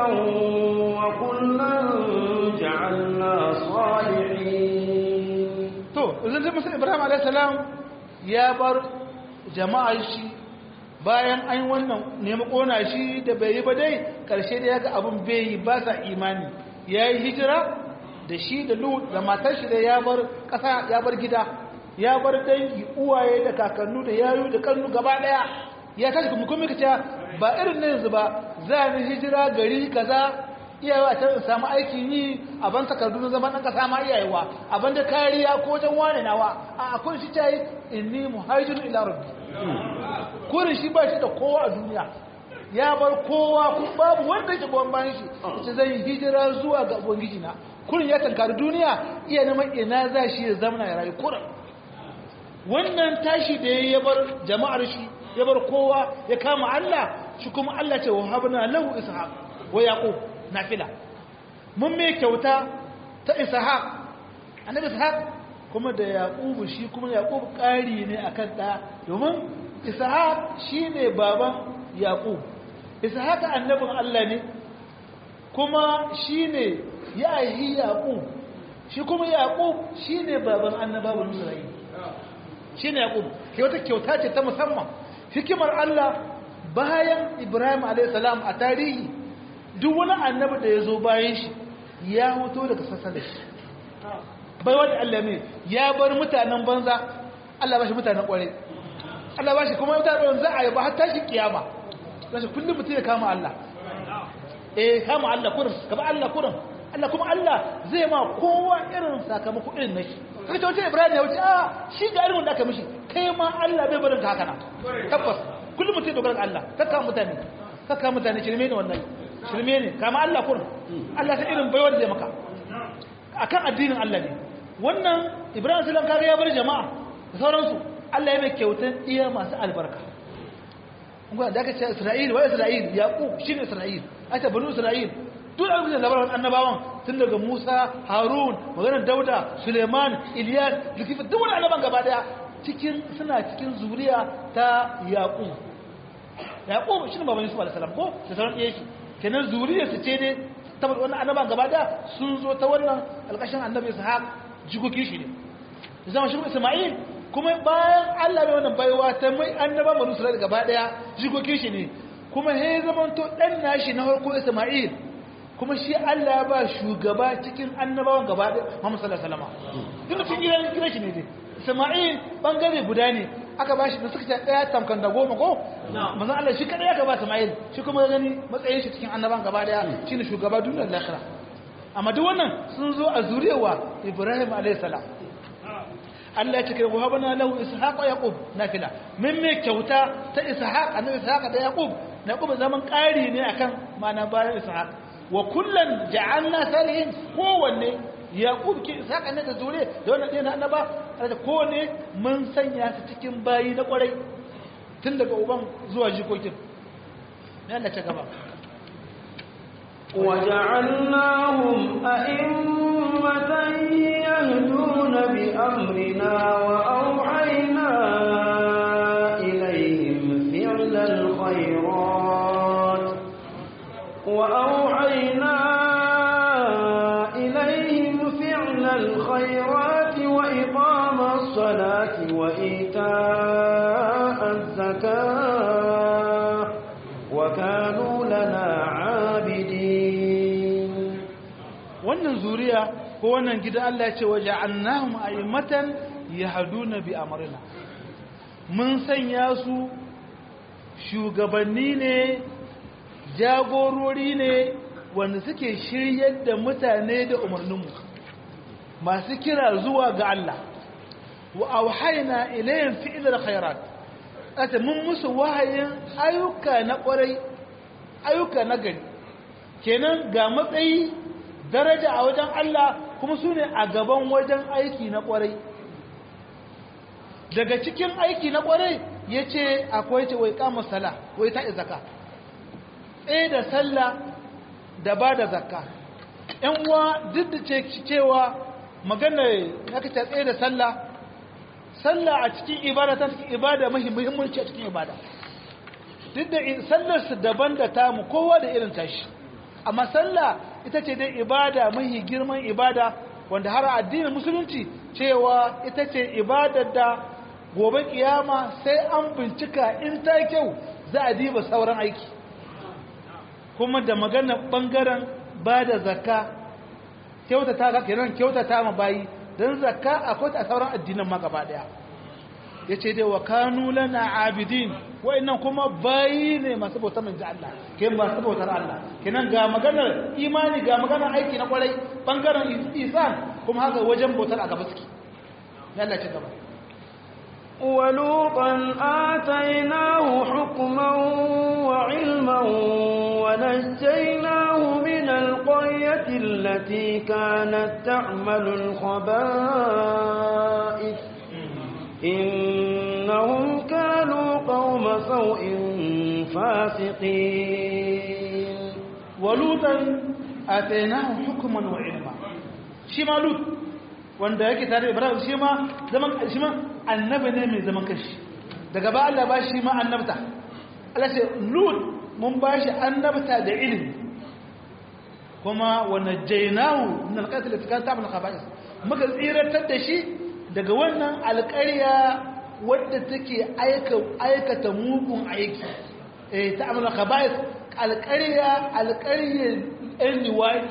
وكلا جعلنا صالحين to idan sai musa ibrahim alayhi salam ya bar jama'a shi bayan an wannan nemi kona shi da bai yi ba dai karshe da yaga abun bai yi ba sa imani yayi hijira da shi da lut da matar shi da ya bar kasa ya bar gida ya bar dangi uwaye da kakannu da yayu da kannu gaba daya ya tashi kuma kuma kace ba irin ne yanzu ba za ni hijira gari kaza iyawa ta samu aikin yi a ban takardu na zaman dan kasa ma iyayewa a ban da kariya ko wajen wane nawa a akwai shi tayi inni muhajirun ila rabbi kurin shi ba shi da kowa a duniya ya bar kowa ku babu wanda yake goyon bayan shi yace zan yi hijira zuwa ga ubangiji na kurin ya tankari duniya iya neman ina za shi ya zama ya rayu kurin wannan tashi da ya bar jama'ar shi ya bar kowa ya kama Allah shi kuma Allah ce wa habna lahu ishaq wa yaqub nafila mun mai kyauta ta ishaq annabi ishaq kuma da yaqub shi kuma yaqub ƙari ne akan da domin ishaq shine baban yaqub ishaq annabin Allah ne kuma shine ya yi yaqub shi kuma yaqub shine baban annabawan Isra'ila shine yaqub ke wata kyauta ce ta musamman hikimar Allah bayan Ibrahim alaihissalam a tarihi duk wani annabi da ya zo bayan shi ya hoto daga sassa da shi bai wani Allah mai ya bar mutanen banza Allah ba shi mutanen kware Allah ba shi kuma mutanen za a yi ba har tashi kiyama za shi kullum mutum ya kama Allah eh kama Allah kurin gaba Allah kurin Allah kuma Allah zai ma kowa irin sakamako irin na shi kaga wata Ibrahim ya wuce a shi ga irin da aka mishi kai ma Allah bai barin ka haka na tabbas kullum mutum dogara ga Allah kakka mutane kakka mutane shirme ne wannan shirme ne kama Allah kurin Allah ta irin baiwar da ya maka akan addinin Allah ne wannan Ibrahim sallam kaga ya bar jama'a da sauransu Allah ya mai kyautan iya masu albarka kuma da aka ce Isra'il wa Isra'il Yaqub shine Isra'il aka banu Isra'il duk an da labarin annabawan tun daga Musa Harun maganar Dauda Suleiman Ilyas Zulkifl duk wani annaban gaba daya cikin suna cikin zuriya ta Yaqub Yaqub shine baban Yusuf alaihi salam ko da sauran iyaye shi kenan zuriyar su ce ne tabbata wannan annaban gaba daya sun zo ta wannan alƙashin annabi Ishaq jikoki shi ne zama shi Isma'il kuma bayan Allah bai wannan baiwa ta mai annaba banu Isra'il gaba daya jikokin shi ne kuma he zaman to dan nashi na farko Isma'il kuma shi Allah ya ba shugaba cikin annabawan gaba daya Muhammad sallallahu alaihi wasallam duk cikin gidan gidan shi ne dai Isma'il bangare guda ne aka ba shi da suka ce daya tamkan da goma ko manzon Allah shi kada aka ba Isma'il shi kuma gani matsayin shi cikin annabawan gaba daya shine shugaba duniyar lahira amma duk wannan sun zo a zuriyawa Ibrahim alaihi salam Allah ya ce kai wahabana lahu ishaqa yaqub nafila min me kyauta ta ishaq annabi ishaq da yaqub yaqub zaman ƙari ne akan mana bayan ishaq wa kullan ja'alna salihin kowanne yaqub ke ishaq ne da zure da wannan ɗin annaba da kowanne mun sanya su cikin bayi na kwarai tun daga uban zuwa jikokin ne Allah ta gaba وجعلناهم أئمة يهدون بأمرنا وأوحينا إليهم فعل الخيرات وأوحينا إليهم فعل الخيرات وإقام الصلاة وإيتاء الزكاة وكانوا لنا عابدين wannan zuriya ko wannan gidan Allah ya ce waje annahum a'immatan yahduna bi amrina mun sanya su shugabanni ne jagorori ne wanda suke shiryar da mutane da umarninmu masu kira zuwa ga Allah wa auhayna ilayhim fi'lal khairat ata mun musu wahayin ayyuka na kwarai ayyuka na gari kenan ga matsayi daraja a wajen Allah kuma su ne a gaban wajen aiki na kwarai daga cikin aiki na kwarai ya ce akwai ce wai kama sala wai ta zaka tsaye da sallah da ba da zakka ‘yan uwa duk da cewa magana ya kace tsaye da sallah sallah a cikin ibada ta cikin ibada mahi muhimmanci a cikin ibada duk da sallarsu daban da tamu kowa da irin tashi amma sallah ita ce dai ibada mahi girman ibada wanda har addinin musulunci cewa ita ce ibadar da gobe kiyama sai an bincika in ta kyau za a diba sauran aiki kuma da magana bangaren ba da zakka kyautata ga kenan kyautata ma bayi don zakka akwai ta sauran addinan ma gaba daya yace dai wa kanu lana abidin wa'annan kuma bayi ne masu bautar manzo Allah ke masu bautar Allah kenan ga maganar imani ga maganar aiki na kwarai bangaren isan kuma haka wajen bautar a gaba suke Allah ci gaba ولوطا آتيناه حكما وعلما ونجيناه من القرية التي كانت تعمل الخبائث إنهم كانوا قوم سوء فاسقين ولوطا آتيناه حكما وعلما شما لوط wanda yake tare da Ibrahim shi ma zaman shi ma annabi ne mai zaman kashi daga ba Allah ba shi ma annabta Allah ce Lut mun ba shi annabta da ilimi kuma wa najaynahu min al-qatl fi kan ta'mal khaba'is muka tsiratar da shi daga wannan alƙarya wadda take aika aikata mugun aiki eh ta'mal khaba'is alƙarya alƙaryar ɗan liwaɗi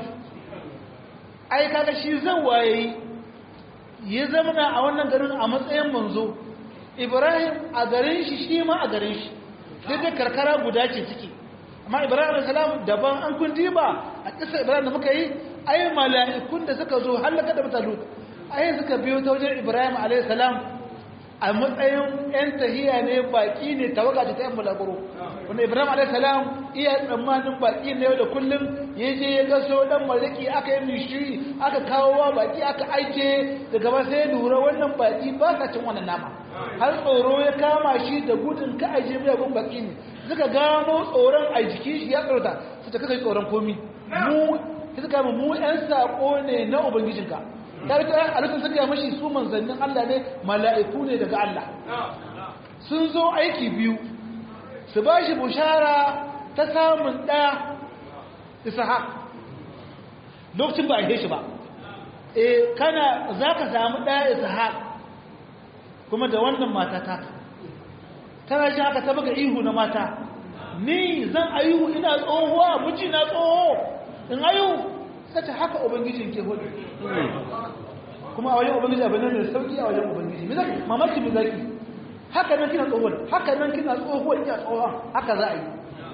ai kaga shi zan waye ya zamana a wannan garin a matsayin manzo ibrahim a garin shi shi ma a garin shi duk da karkara guda ce suke amma ibrahim salam daban an kun diba a ƙasar ibrahim da muka yi ai mala'ikun da suka zo hallaka da mutalu ai suka biyo ta wajen ibrahim alayhi salam a matsayin yan tahiya ne baki ne tawaga ta yan bulaguro wanda ibrahim alayhi salam iya tsammanin baki ne da kullum ya je ya gaso dan maliki aka yi mishiri aka kawo wa baki aka aike daga ba sai lura wannan baki ba sa cin wannan nama har tsoro ya kama shi da gudun ka aje mai gun baki ne suka gano tsoron a jikin shi ya tsorata su ta kai tsoron komi mu suka mu mu yan sako ne na ubangijinka ta rika a lokacin suka mashi su manzannin Allah ne mala'iku ne daga Allah sun zo aiki biyu su ba shi bushara ta samun ɗaya ishaq lokacin ba a shi ba e kana za ka samu ɗaya ishaq kuma da wannan mata ta tana shi haka ta buga ihu na mata ni zan ayihu ina tsohuwa miji na tsoho in ayihu sace haka ubangijin ke hudu kuma a wajen ubangiji abin nan mai sauki a wajen ubangiji me zaki mamaki me zaki haka nan kina tsohuwar haka nan kina tsohuwar kina tsohuwa haka za a yi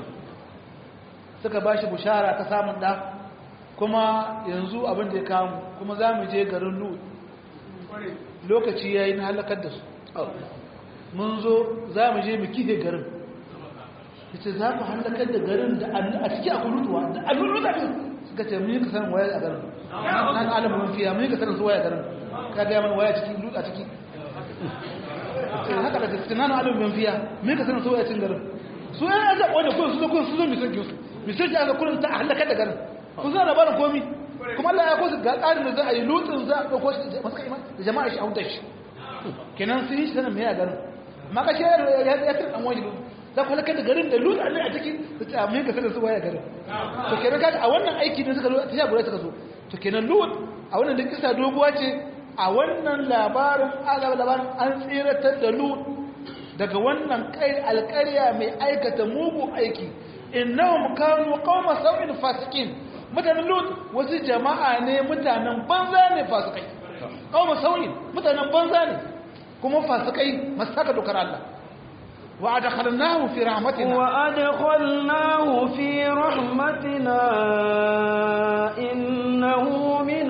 suka ba shi bushara ta samun ɗa kuma yanzu abin da ya kamu kuma za mu je garin lut lokaci ya yi na halakar da su mun zo za mu je mu kife garin ita za ku halakar da garin da a ciki a kulutuwa da aluluta ne suka ce mun yi kasanin waya a garin nan alamun mun fiya mun yi kasanin su waya a garin ka gaya mana waya ciki lut a ciki haka da cikin nan alamun mun fiya mun yi kasanin su waya cikin garin su yan zaɓo da kuma su zo kuma su zo misan kinsu misan ki aka kullum ta halakar da garin kun zo labarin komi kuma Allah ya kosu ga tsarin da za a yi lutsin za a ɗauko shi masu kai da jama'a shi a hutar shi kenan sun yi shi sanin mai a garin amma ka ce ya tsir ɗan wani za ku halakar da garin da lutsin ne a ciki da ta mai ka sanin su waya garin to kenan kaga a wannan aiki ne suka zo ta sha guda suka zo to kenan lut a wannan da kisa doguwa ce a wannan labarin azaba labarin an tsiratar da lut daga wannan kai alƙarya mai aikata mugun aiki innahum kanu qauma sau'in fasikin mutanen lut wasu jama'a ne mutanen banza ne fasikai kawo sauyin mutanen banza ne kuma fasikai masu saka dokar Allah wa adkhalnahu fi rahmatina وأدخلناه في رحمتنا إنه من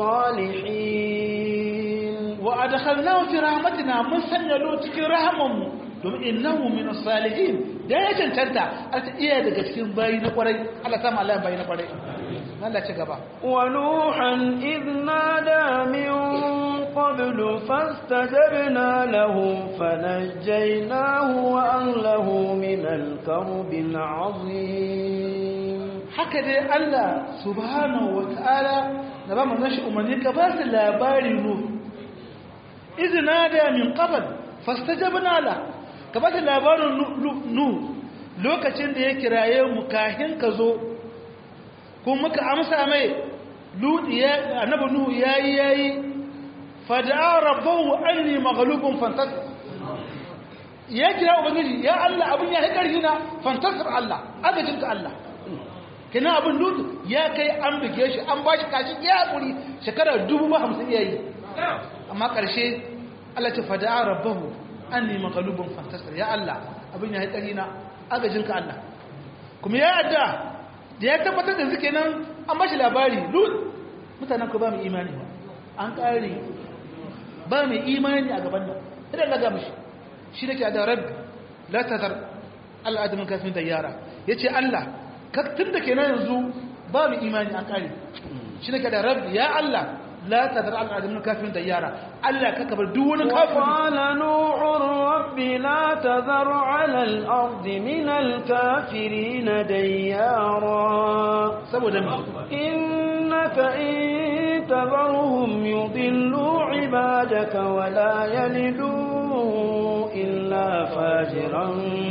الصالحين wa adkhalnahu fi rahmatina mun sanya lut cikin rahamanmu domin innahu min as-salihin da ya cancanta a ta iya daga cikin bayi na kwarai Allah ta mallaya bayi na kwarai Allah ci gaba ونوحا إذ نادى من قبل فاستجبنا له فنجيناه وأهله من الكرب العظيم haka dai Allah subhanahu wa ta'ala da ba mu nashi umarni ka ba su labari nu izina da min qabl fastajabna la ka ba su labarin nu lokacin da ya kiraye mu kahin ka zo ko muka amsa mai ludi ya annabi nu yayi yayi fada'a rabbahu anni maghlubun fantasir ya kira ubangiji ya Allah abin ya karfi na fantasir Allah agajinka Allah kina abin lutu ya kai an buge shi an ba shi kashi ya haƙuri shekara dubu ba hamsin iya yi amma ƙarshe Allah ta fada rabbahu an nemi galubin fantasar ya Allah abin ya haƙari na agajinka Allah kuma ya adda da ya tabbatar da suke nan an ba shi labari lut mutanen ku ba mu imani ba an ƙari ba mai imani a gaban nan idan na ga mishi shi da ke da rabbi la tazar Allah adamin kafin da yara ya ce Allah tun da ke na yanzu ba mu imani an kare shi ne ka da rabbi ya Allah la ta zara al'adamin kafin da yara Allah ka kabar duk wani kafin وقال نوح رب لا تذر على الأرض من الكافرين ديارا saboda mu إنك إن تذرهم يضلوا عبادك ولا يلدوا إلا فاجرا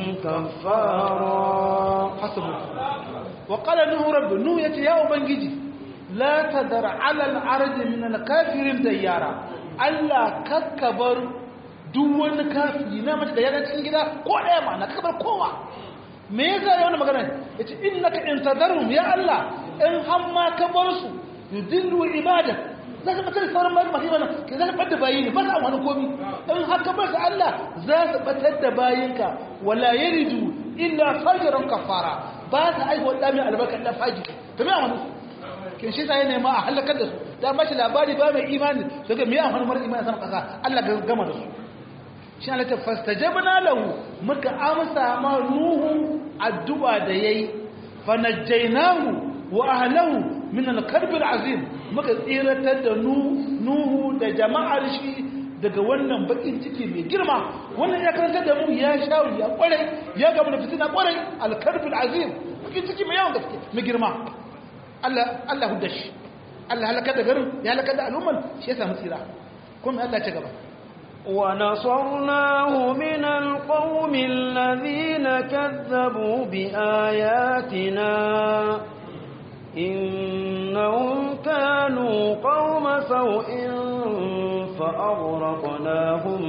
كفارا hasabu wa qala nuhu rabbi nuhu yace ya ubangiji la tadar ala al-ardi min al-kafirin dayara Allah kakkabar duk wani kafiri na mace da yana cikin gida ko ɗaya ma na kakkabar kowa me yasa ya wani magana yace innaka in tadarhum ya Allah in hamma ka bar su yudillu ibadak za ka batar sauran bayan masu mana ke za ka ɓadda bayi ne ba sa wani komi in haka ba su Allah za su ɓatar da bayinka wala yaridu illa fajiran kafara ba su aihuwa ɗamin albarkar ɗan faji ta mai amfani kin shi sai nema a halakar da su da ba shi labari ba mai imani su ga mai amfani mara imani sama ƙasa Allah ga gama da su shi Allah ta fastajabna lahu muka amsa ma nuhu addu'a da yayi fa najjaynahu wa ahlahu min al-karb al-azim muka tsiratar da nuhu da jama'ar shi daga wannan bakin ciki mai girma wannan ya karanta da mu ya shawo ya kwarai ya gaba da fitina kwarai al-karb al-azim bakin ciki mai yawan gaske mai girma Allah Allah hudda shi Allah halaka da garin ya halaka da al'umman shi ya samu tsira kuma Allah ta gaba ونصرناه من القوم الذين كذبوا بآياتنا إنهم كانوا قوم سوء فأغرقناهم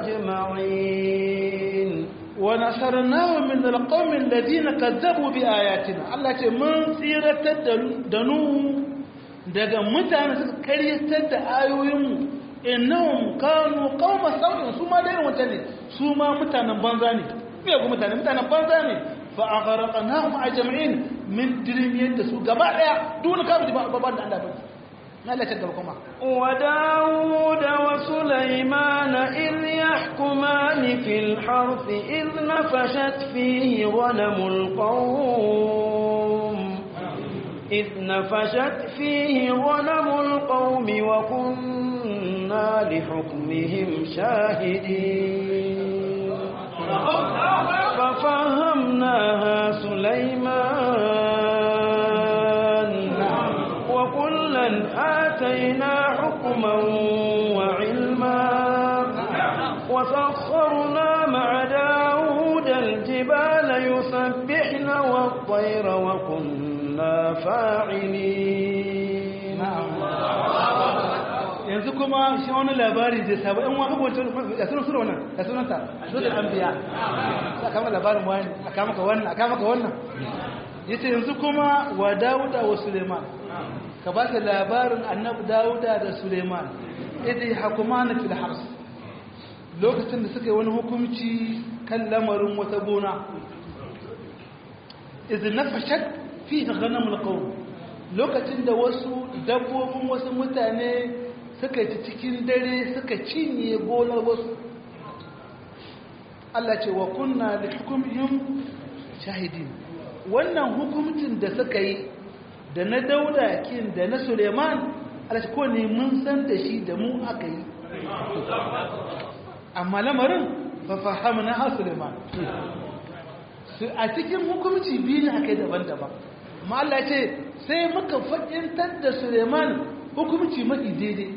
أجمعين ونصرناه من القوم الذين كذبوا بآياتنا الله ce mun tsiratar da nuhu daga mutane suka karyatar da ayoyinmu innahum kanu qauma sau'in su ma dai wata ne su ma mutanen banza ne me ga mutane mutanen banza ne fa aghraqnahum ajma'in min dirmiyar da su gaba daya duk kafin ba ba da Allah ba na Allah ta gaba kuma وداود وسليمان إذ يحكمان في الحرث إذ نفشت فيه غنم القوم إذ نفشت فيه غنم القوم وكنا لحكمهم شاهدين ففهمناها سليمان وكلا آتينا حكما وعلما وسخرنا مع داود الجبال يسبحن والطير وكنا فاعلين yanzu kuma shi wani labari zai sabu yan wani wancan da sunan sura wannan da sunan ta sunan anbiya a kama labarin wani a kama ka wannan a kama ka wannan yace yanzu kuma wa Dawuda wa Suleiman ka ba ta labarin annabi Dawuda da Suleiman idai hakumana fil hars lokacin da suka yi wani hukunci kan lamarin wata gona idin nafashat fi ghanamul qawm lokacin da wasu dabbobin wasu mutane suka ci cikin dare suka cinye gonar wasu Allah ce wa kunna da hukumihim shahidin wannan hukumcin da suka yi da na dauda kin da na suleiman Allah ce ko ne mun san da shi da mu aka yi amma lamarin fa fahamna ha suleiman a cikin hukumci biyu ne aka yi daban-daban amma Allah ce sai muka fadintar da suleiman hukumci mafi daidai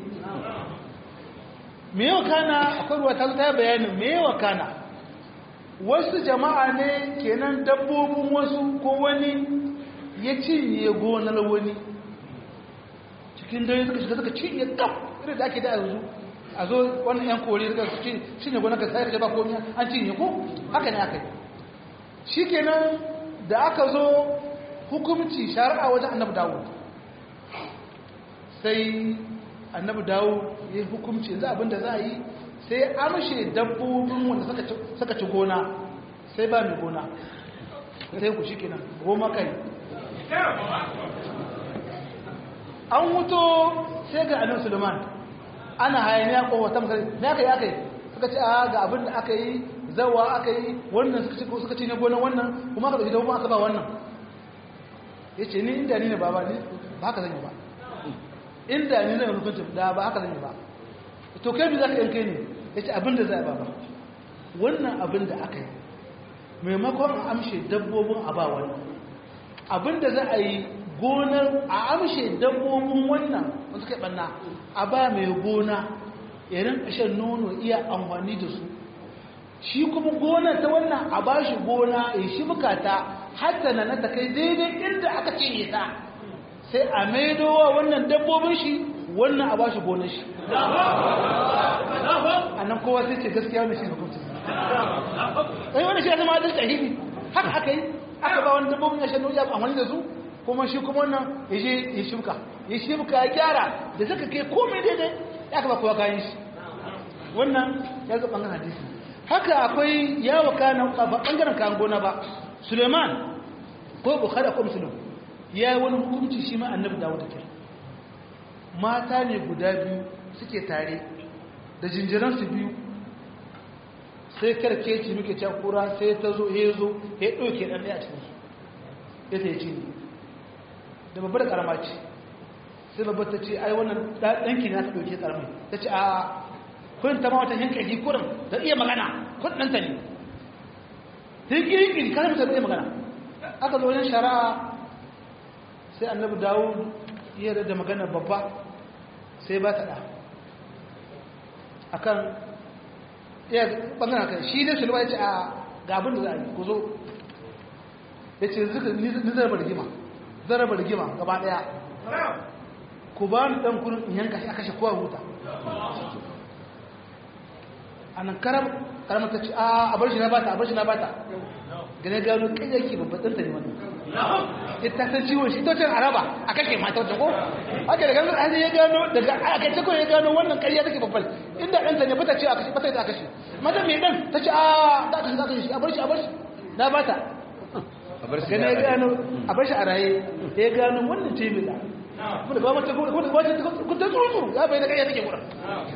me yau kana akwai ruwa ta ta bayanin me yau kana wasu jama'a ne kenan dabbobin wasu ko wani ya cinye gonar wani cikin dare suka shiga suka cinye kaf irin da ake da yanzu a zo wani yan kore suka cinye gonar ka sai da ba komi an cinye ko haka ne aka yi shi kenan da aka zo hukumci shari'a wajen annabi dawo sai annabi dawo ya yi hukumci yanzu abinda za a yi sai amshe dabbobin wanda suka ci gona sai ba mai gona sai ku shi kenan goma kai an wuto sai ga annabi suleiman ana hayaniya ko wata misali ne aka yi aka yi suka ce a ga abin da aka yi zawa aka yi wannan suka ci ne gonan wannan kuma aka ɗauki dabbobin aka ba wannan ya ce ni inda ni ne ba ba ni ba haka zan yi ba inda ni zai hukunci da ba haka zan yi ba to kai bi za ka yanke ne ya ce abinda za a ba ba wannan abin da aka yi maimakon a amshe dabbobin a ba wani abinda za a yi gonar a amshe dabbobin wannan wanda suka yi ɓanna a ba mai gona yarin ƙashen nono iya amfani da su shi kuma gonar ta wannan a ba shi gona ya shi bukata hatta na ta kai daidai inda aka cinye ta sai a maidowa wannan dabbobin shi wannan a ba shi gonar shi a nan kowa sai ce gaskiya wani shi hukuncin sai wani shi ya zama adalci ahimi haka aka yi aka ba wani dabbobin ya shan nuja amfani da su kuma shi kuma wannan ya je ya shimka ya shimka ya gyara da suka kai komai daidai ya ka ba kowa kayan shi wannan ya zo ɓangaren hadisi haka akwai yawo kanan ba ɓangaren kayan gona ba suleiman ko bukhari ko musulun ya yi wani hukunci shi ma annabi dawo da kai mata ne guda biyu suke tare da jinjiransu biyu sai karkeci muke can kura sai ta zo ya zo ya ɗauke ɗan ɗaya a cikin su ya ta yi ci da babbar ƙarama ce sai babbar ta ce ai wannan ɗanki na ta ɗauke ƙarami ta ce a kun ta ma wata yanka ji kurin da iya magana kun ɗanta ne ta yi ƙiri-ƙiri kan mutum iya magana aka zo wajen shari'a sai annabi dawo iya da magana babba sai ba ta ɗa akan ya ɓangaren kan shi ne sulma ya ce a gabin da za a yi ku zo ya ce ni zaraba rigima zaraba rigima gaba ɗaya ku ba ni ɗan kurin in yanka shi a kashe kowa huta a nan karamar ta ce a bar shi na bata a bar shi na bata gane gano kai yake babban ta ne wannan ita san ciwon shi tocin araba a kashe mata wata ko haka da gano an ya gano daga a kai ko ya gano wannan ƙarya take babban inda ɗanta ne bata ce a kashe bata ta kashe mata mai ɗan ta ce a da kashe za kashe shi a bar shi a bar shi na bata gane ya gano a bar shi a raye ya gano wannan ce mai da kuma da ba mata ko da wata ko ta tsuru ya bai da ƙarya take gura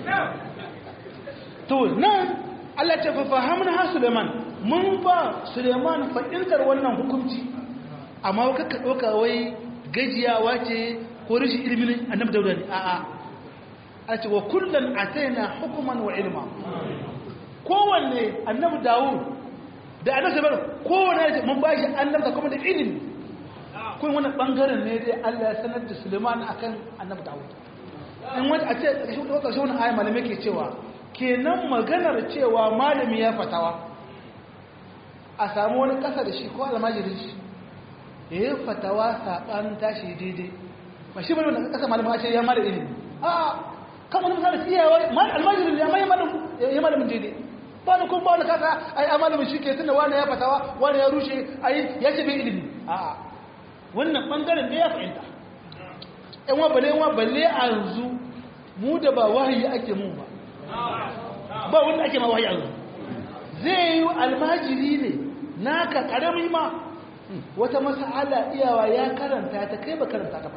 to nan Allah ce fa fahamna ha Suleiman mun ba Suleiman fa'intar wannan hukunci amma ka ka doka wai gajiyawa ce ko rashin ilimin annabi Dawud ne a'a a ce wa kullan ataina hukuman wa ilma kowanne annabi Dawud da annabi Sulaiman kowanne mun ba shi annabta kuma da ilimi kun wannan bangaren ne dai Allah ya sanar da Suleiman akan annabi Dawud in wani a ce ƙarshen wata wani ayi malamai ke cewa kenan maganar cewa malami ya fatawa a samu wani ƙasa da shi ko almajirin shi ya yi fatawa saɓanin tashi daidai ba shi bane wanda ƙasa malama ce ya mara ilimi a kan wani misali tsiyawa almajirin ya mai malamin daidai ba ni kuma ba wani kasa ai a malamin shi ke tunda wani ya fatawa wani ya rushe ai ya ce bai ilimi a wannan bangaren da ya fahimta yan wa balle wa balle a yanzu mu da ba wahayi ake mu ba ba wanda ake ma wahayi yanzu zai yi almajiri ne naka karami ma wata mas'ala iyawa ya karanta ta kai ba karanta ta ba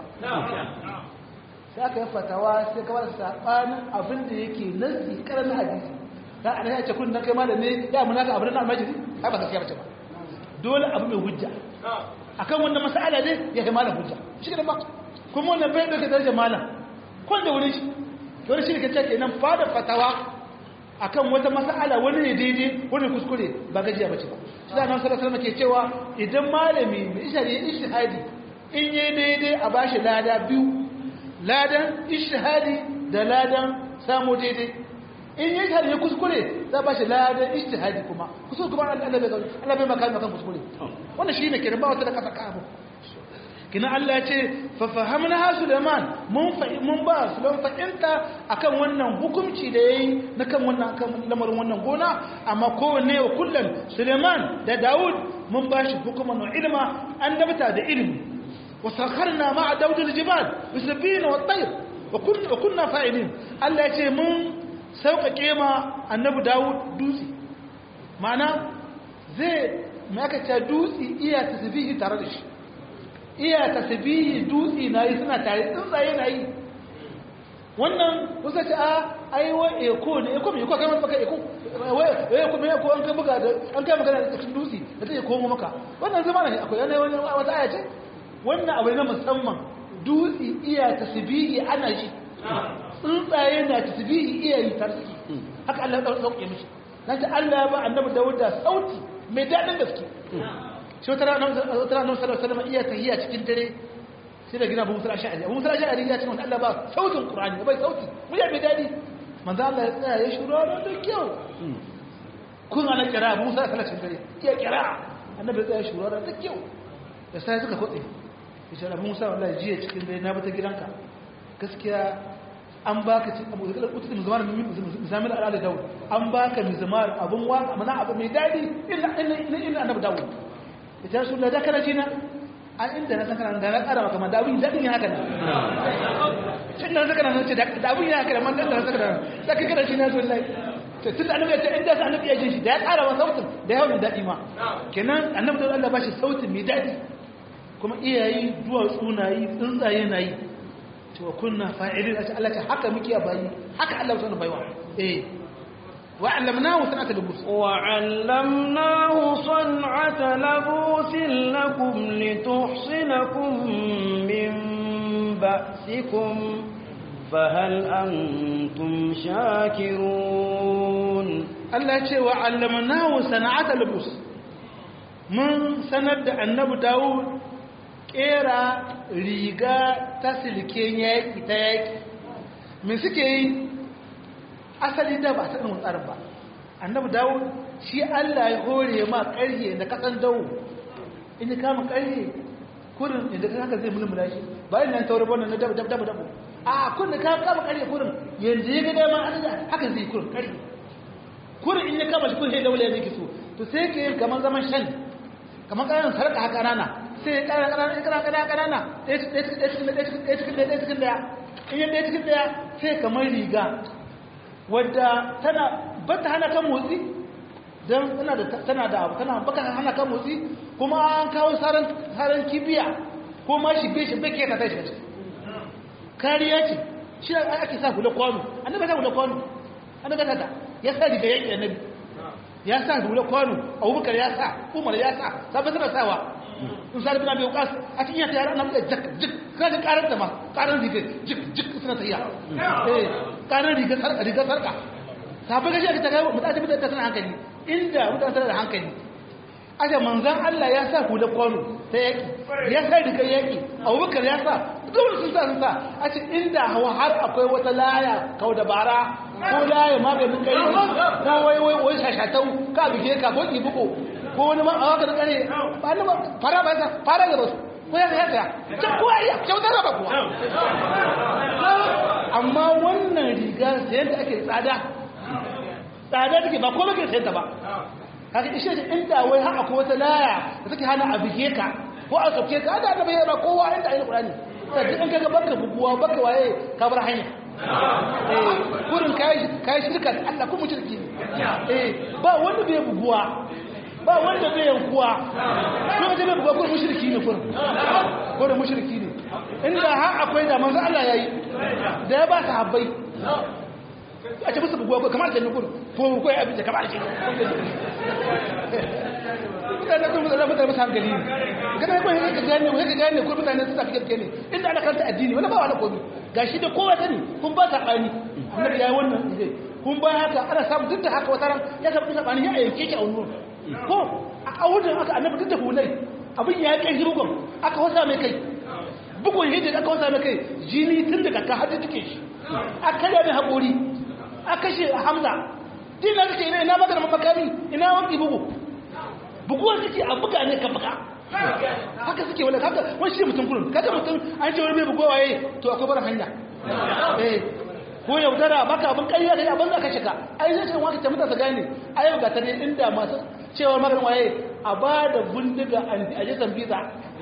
sai aka yi fatawa sai kawai sabanin abin da yake nasi karamin hadisi da ana ya ce kun dan kai malam ne ya munaka abin na almajiri ai ba gaskiya bace ba dole abu mai hujja akan wannan mas'ala ne ya kai malam hujja shi ne ba kuma wannan bai dauke darajar malam kun da wurin shi dole shi ne kace kenan fada fatawa akan wata mas'ala wani ne daidai wani kuskure ba gajiya bace ba shi da nan sallallahu alaihi ke cewa idan malami mai ishari ishtihadi in yi daidai a bashi lada biyu ladan ishtihadi da ladan samu daidai in yi shari ya kuskure za ba shi ladan ishtihadi kuma kuskure kuma Allah bai maka makan kuskure wannan shi ne kenan ba wata da kasa kabu kina Allah ya ce fa fahamna ha Sulaiman mun mun ba Sulaiman fahimta akan wannan hukunci da yayi na kan wannan akan lamarin wannan gona amma kowanne wa kullun Sulaiman da Dawud mun ba shi hukuman ilma an dabta da ilimi wa sakharna ma'a Dawud al-jibal yusbina wa tayr wa kunna wa kunna fa'ilin Allah ya ce mun sauƙaƙe ma annabi Dawud dutse ma'ana zai maka ce dutse iya tasbihi tare da shi iya tasbihi dutse na yi suna tare tsuntsaye na yi wannan kusa ce a ai wa eko ne eko mai eko kai maka eko wai eko mai eko an kai buga da an kai magana da cikin dutse da zai komo maka wannan zama ne akwai yana wani wata aya ce wannan abu ne na musamman dutse iya tasbihi ana shi tsuntsaye na tasbihi iya yi tare haka Allah ya sauke mishi nan ta Allah ya ba annabi Dawud da sauti mai dadin gaske shi wata ranar sallallahu alaihi wasallam iya tahiyya cikin dare sai da gina Abu Musa Ash'ari Abu Musa Ash'ari ya ce wanda Allah ba sautin Qur'ani bai sauti mu ya bai dadi manzo Allah ya tsaya ya shuru da kyau kun ana kira Abu Musa sallallahu alaihi wasallam iya kira annabi ya tsaya ya shuru da kyau da sai suka kotse ya ce Abu Musa wallahi jiya cikin dare na bata gidanka gaskiya an baka cin abu da kutu mizmar mizamil al'ala daud an baka mizmar abun waka mana abu mai dadi illa illa illa annabi daud ita rasul da kana jina an inda na san kana da na kara maka man dawin dadin ya haka ne shin da saka nan ce da abun ya haka da man da saka nan saka kana jina so wallahi to tun annabi ya ce inda sa annabi ya jin shi da ya kara wa sautin da ya hawo dadi ma kenan annabi da Allah bashi sautin mai dadi kuma iyayi duwatsu na yi tsuntsaye na yi cewa kunna fa'ilin ashe Allah ce haka muke bayi haka Allah sanu baiwa eh wa 'allamnahu sanata labus wa 'allamnahu san'ata labusin lakum lituhsinakum min ba'sikum fahal antum shakirun Allah ce wa 'allamnahu san'ata labus mun sanar da annabi Dawud kera riga ta silken yaƙi ta yaƙi me suke yi asali da ba ta ɗin tsarin ba annabi dawo shi allah ya hore ma ƙarhe da kasan dawo in ya kama ƙarhe kurin inda ka haka zai mulmula shi bayan nan taurin wannan na dabu dabu dabu a kun da ka kama ƙarhe kurin yanzu ya ga dama an da haka zai kurin ƙarhe kurin in ya kama shi kun sai daula ya zai so to sai ke yin kamar zaman shan kamar ƙaran sarƙa haka rana sai ƙara ƙanana ƙanana ƙanana ƙanana ɗaya cikin ɗaya cikin ɗaya in yi ɗaya cikin ɗaya sai kamar riga wadda tana ba ta hana kan motsi don tana da abu tana baka hana kan motsi kuma an kawo saran kibiya ko ma shi bai shi bai keta ta shi kariya ce shi ake sa hula kwano annabi sa hula kwano annabi sa ta ya sa riga yaƙi annabi ya sa hula kwano abubakar ya sa umar ya sa sabon suna sawa in sa bin abi waqas a cikin yata yara annabi jak jik kaga karar da ma karar riga jik jik suna tafiya eh karar riga sarka riga sarka sabai gashi aka taga mutane mutane ta tana hankali inda mutane tana da hankali aja manzan Allah ya sa hula kwano ta yaki ya sa riga yaki abubakar ya sa dole sun sa sun sa a ce inda hawa har akwai wata laya kau da bara ko laya maganin kai ko wai wai wai shashatau ka bige ka ko ki buko ko wani ma a waka da kare ba ni ba fara ba sa fara da basu ko ya ya ta ko ya kyautar ba kuwa amma wannan riga sayan da ake tsada tsada take ba komai ke sayan ta ba kaga ishe da inda wai har akwai wata laya da take hana a bige ka ko a soke ka da annabi ya ba kowa inda ayi qur'ani sai in kaga baka buguwa baka waye ka bar hanya eh kurin kai kai shirka da Allah ko mushriki eh ba wanda bai buguwa ba wanda bai yankuwa ko da bai buguwa ko mushriki ne kurin ko da mushriki ne inda har akwai da manzo Allah yayi da ya ba sahabbai a ce musu buguwa ko kamar da nukur ko ko ya abin da kamar ke mutane kun mutane mutane musu hankali ne kada ko yake gane ko yake gane ko mutane su tafi gaske ne inda ana karanta addini wala ba wala komai gashi da kowa sani kun ba ta bani annabi yayi wannan zai kun ba haka ana samu duk da haka wata ran ya samu duk bani ya yanke ki a wannan ko a awudin haka annabi duk da hulai abin ya kai bugun aka wasa mai kai bugun hijir aka wasa mai kai jini tun daga ka hadu take shi aka da mai haƙori aka shi hamza dina suke ina ina magana makami ina wanki bugu buguwar suke a buga ne ka buga haka suke wala haka wani shi mutum kullum kaga mutum an ce wani bai bugowa waye to akwai bar hanya eh ko yaudara baka abin ƙarya da abin da ka shiga ai zai ce wani ta mutasa gane ai ga ta ne inda masu cewa maganin waye a ba da bindiga a jisan biza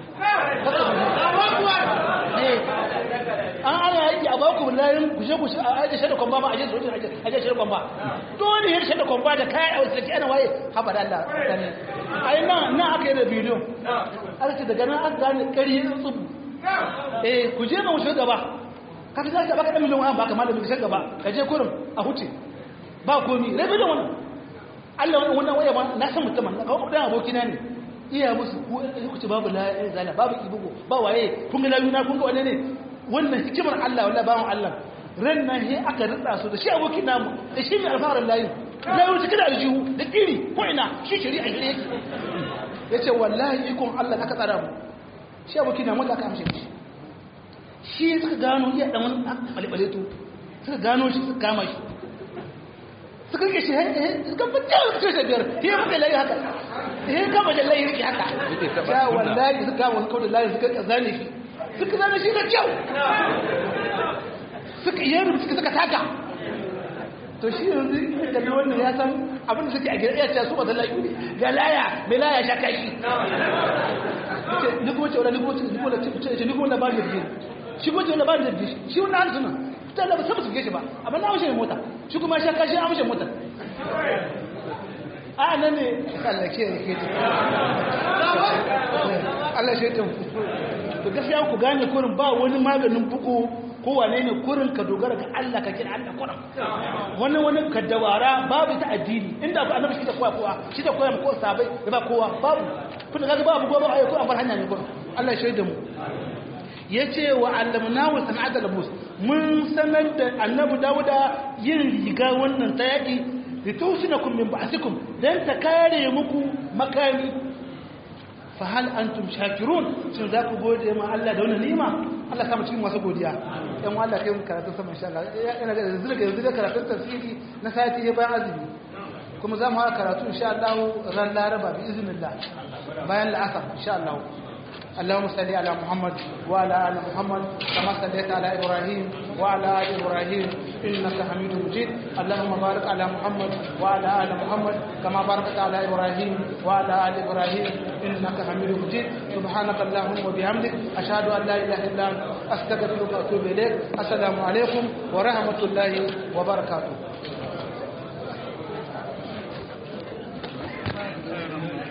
an ana yaki a baku layin kushe kushe a ajiye shaida kwamba ma ajiye sojin ajiye shaida kwamba dole yin shaida kwamba da kayan a wasu ana waye haɓa da Allah gane ai nan nan aka yi da bidiyon aka ce daga nan aka gane ƙari yin tsubu eh ku je ma wuce gaba ka fi zaka baka ɗan miliyan wani baka malamin kashe gaba ka je kurin a huce ba komi rabi da wannan Allah wannan waya ma na san mutumin na kawo ɗan abokina ne iya musu ko ku ce babu la zala babu ibugo ba waye kun ga layuna kun ga wane ne wannan hikimar Allah wallahi bawon Allah ran nan he aka ritsa su da shi abokin namu da shi ne alfarar layu layu cikin aljihu da kiri ko ina shi shari'a shari'a yake yace wallahi ikon Allah aka tsara mu shi abokin namu da aka amshe shi shi suka gano iya dan wani balbale to suka gano shi suka kama shi suka rike shi suka fita suka ce biyar he muka layi haka he kama da layi rike haka ya wallahi suka kama suka da layi suka zane shi suka zane shi da kyau suka yi rubuta suka taka to shi yanzu da na wannan ya san abinda suke a gida iya su ba ta layi ga laya mai laya sha kashi ni kuma ce wala ni kuma ce ni kuma ce ni kuma na ba da biyu shi kuma ce wala ba da biyu shi wannan hannu suna ta da ba su shi ba amma na amshe mota shi kuma sha kashi amshe mota a nan ne Allah ke ke Allah shi ta to gaskiya ku gane kurin ba wani maganin buku ko wane ne kurin ka dogara ga Allah ka kira Allah kurin wani wani ka dawara babu ta addini inda ba annabi shi da kowa kowa shi da kowa ko sabai da ba kowa babu kun ga babu gobe ayi ko an bar hanya ne kurin Allah shi da mu yace wa allamnahu sana'ata labus mun sanar da annabi Dawuda yin riga wannan ta yaki litusinakum min ba'sikum dan ta kare muku makami fa hal antum shakirun shin za ku gode ma Allah da wannan ni'ima Allah kama cikin masu godiya ɗan Allah kai mu karatu sama insha Allah ina ga yanzu daga yanzu da karatun tafsiri na sati ya bayan azumi kuma za mu fara karatu insha Allah ran Laraba bi iznillah bayan la'asar insha Allah اللهم صل على محمد وعلى ال محمد كما صليت على ابراهيم وعلى ال ابراهيم انك حميد مجيد اللهم بارك على محمد وعلى ال محمد كما باركت على ابراهيم وعلى ال ابراهيم انك حميد مجيد سبحانك اللهم وبحمدك اشهد ان لا اله الا انت استغفرك واتوب اليك السلام عليكم ورحمه الله وبركاته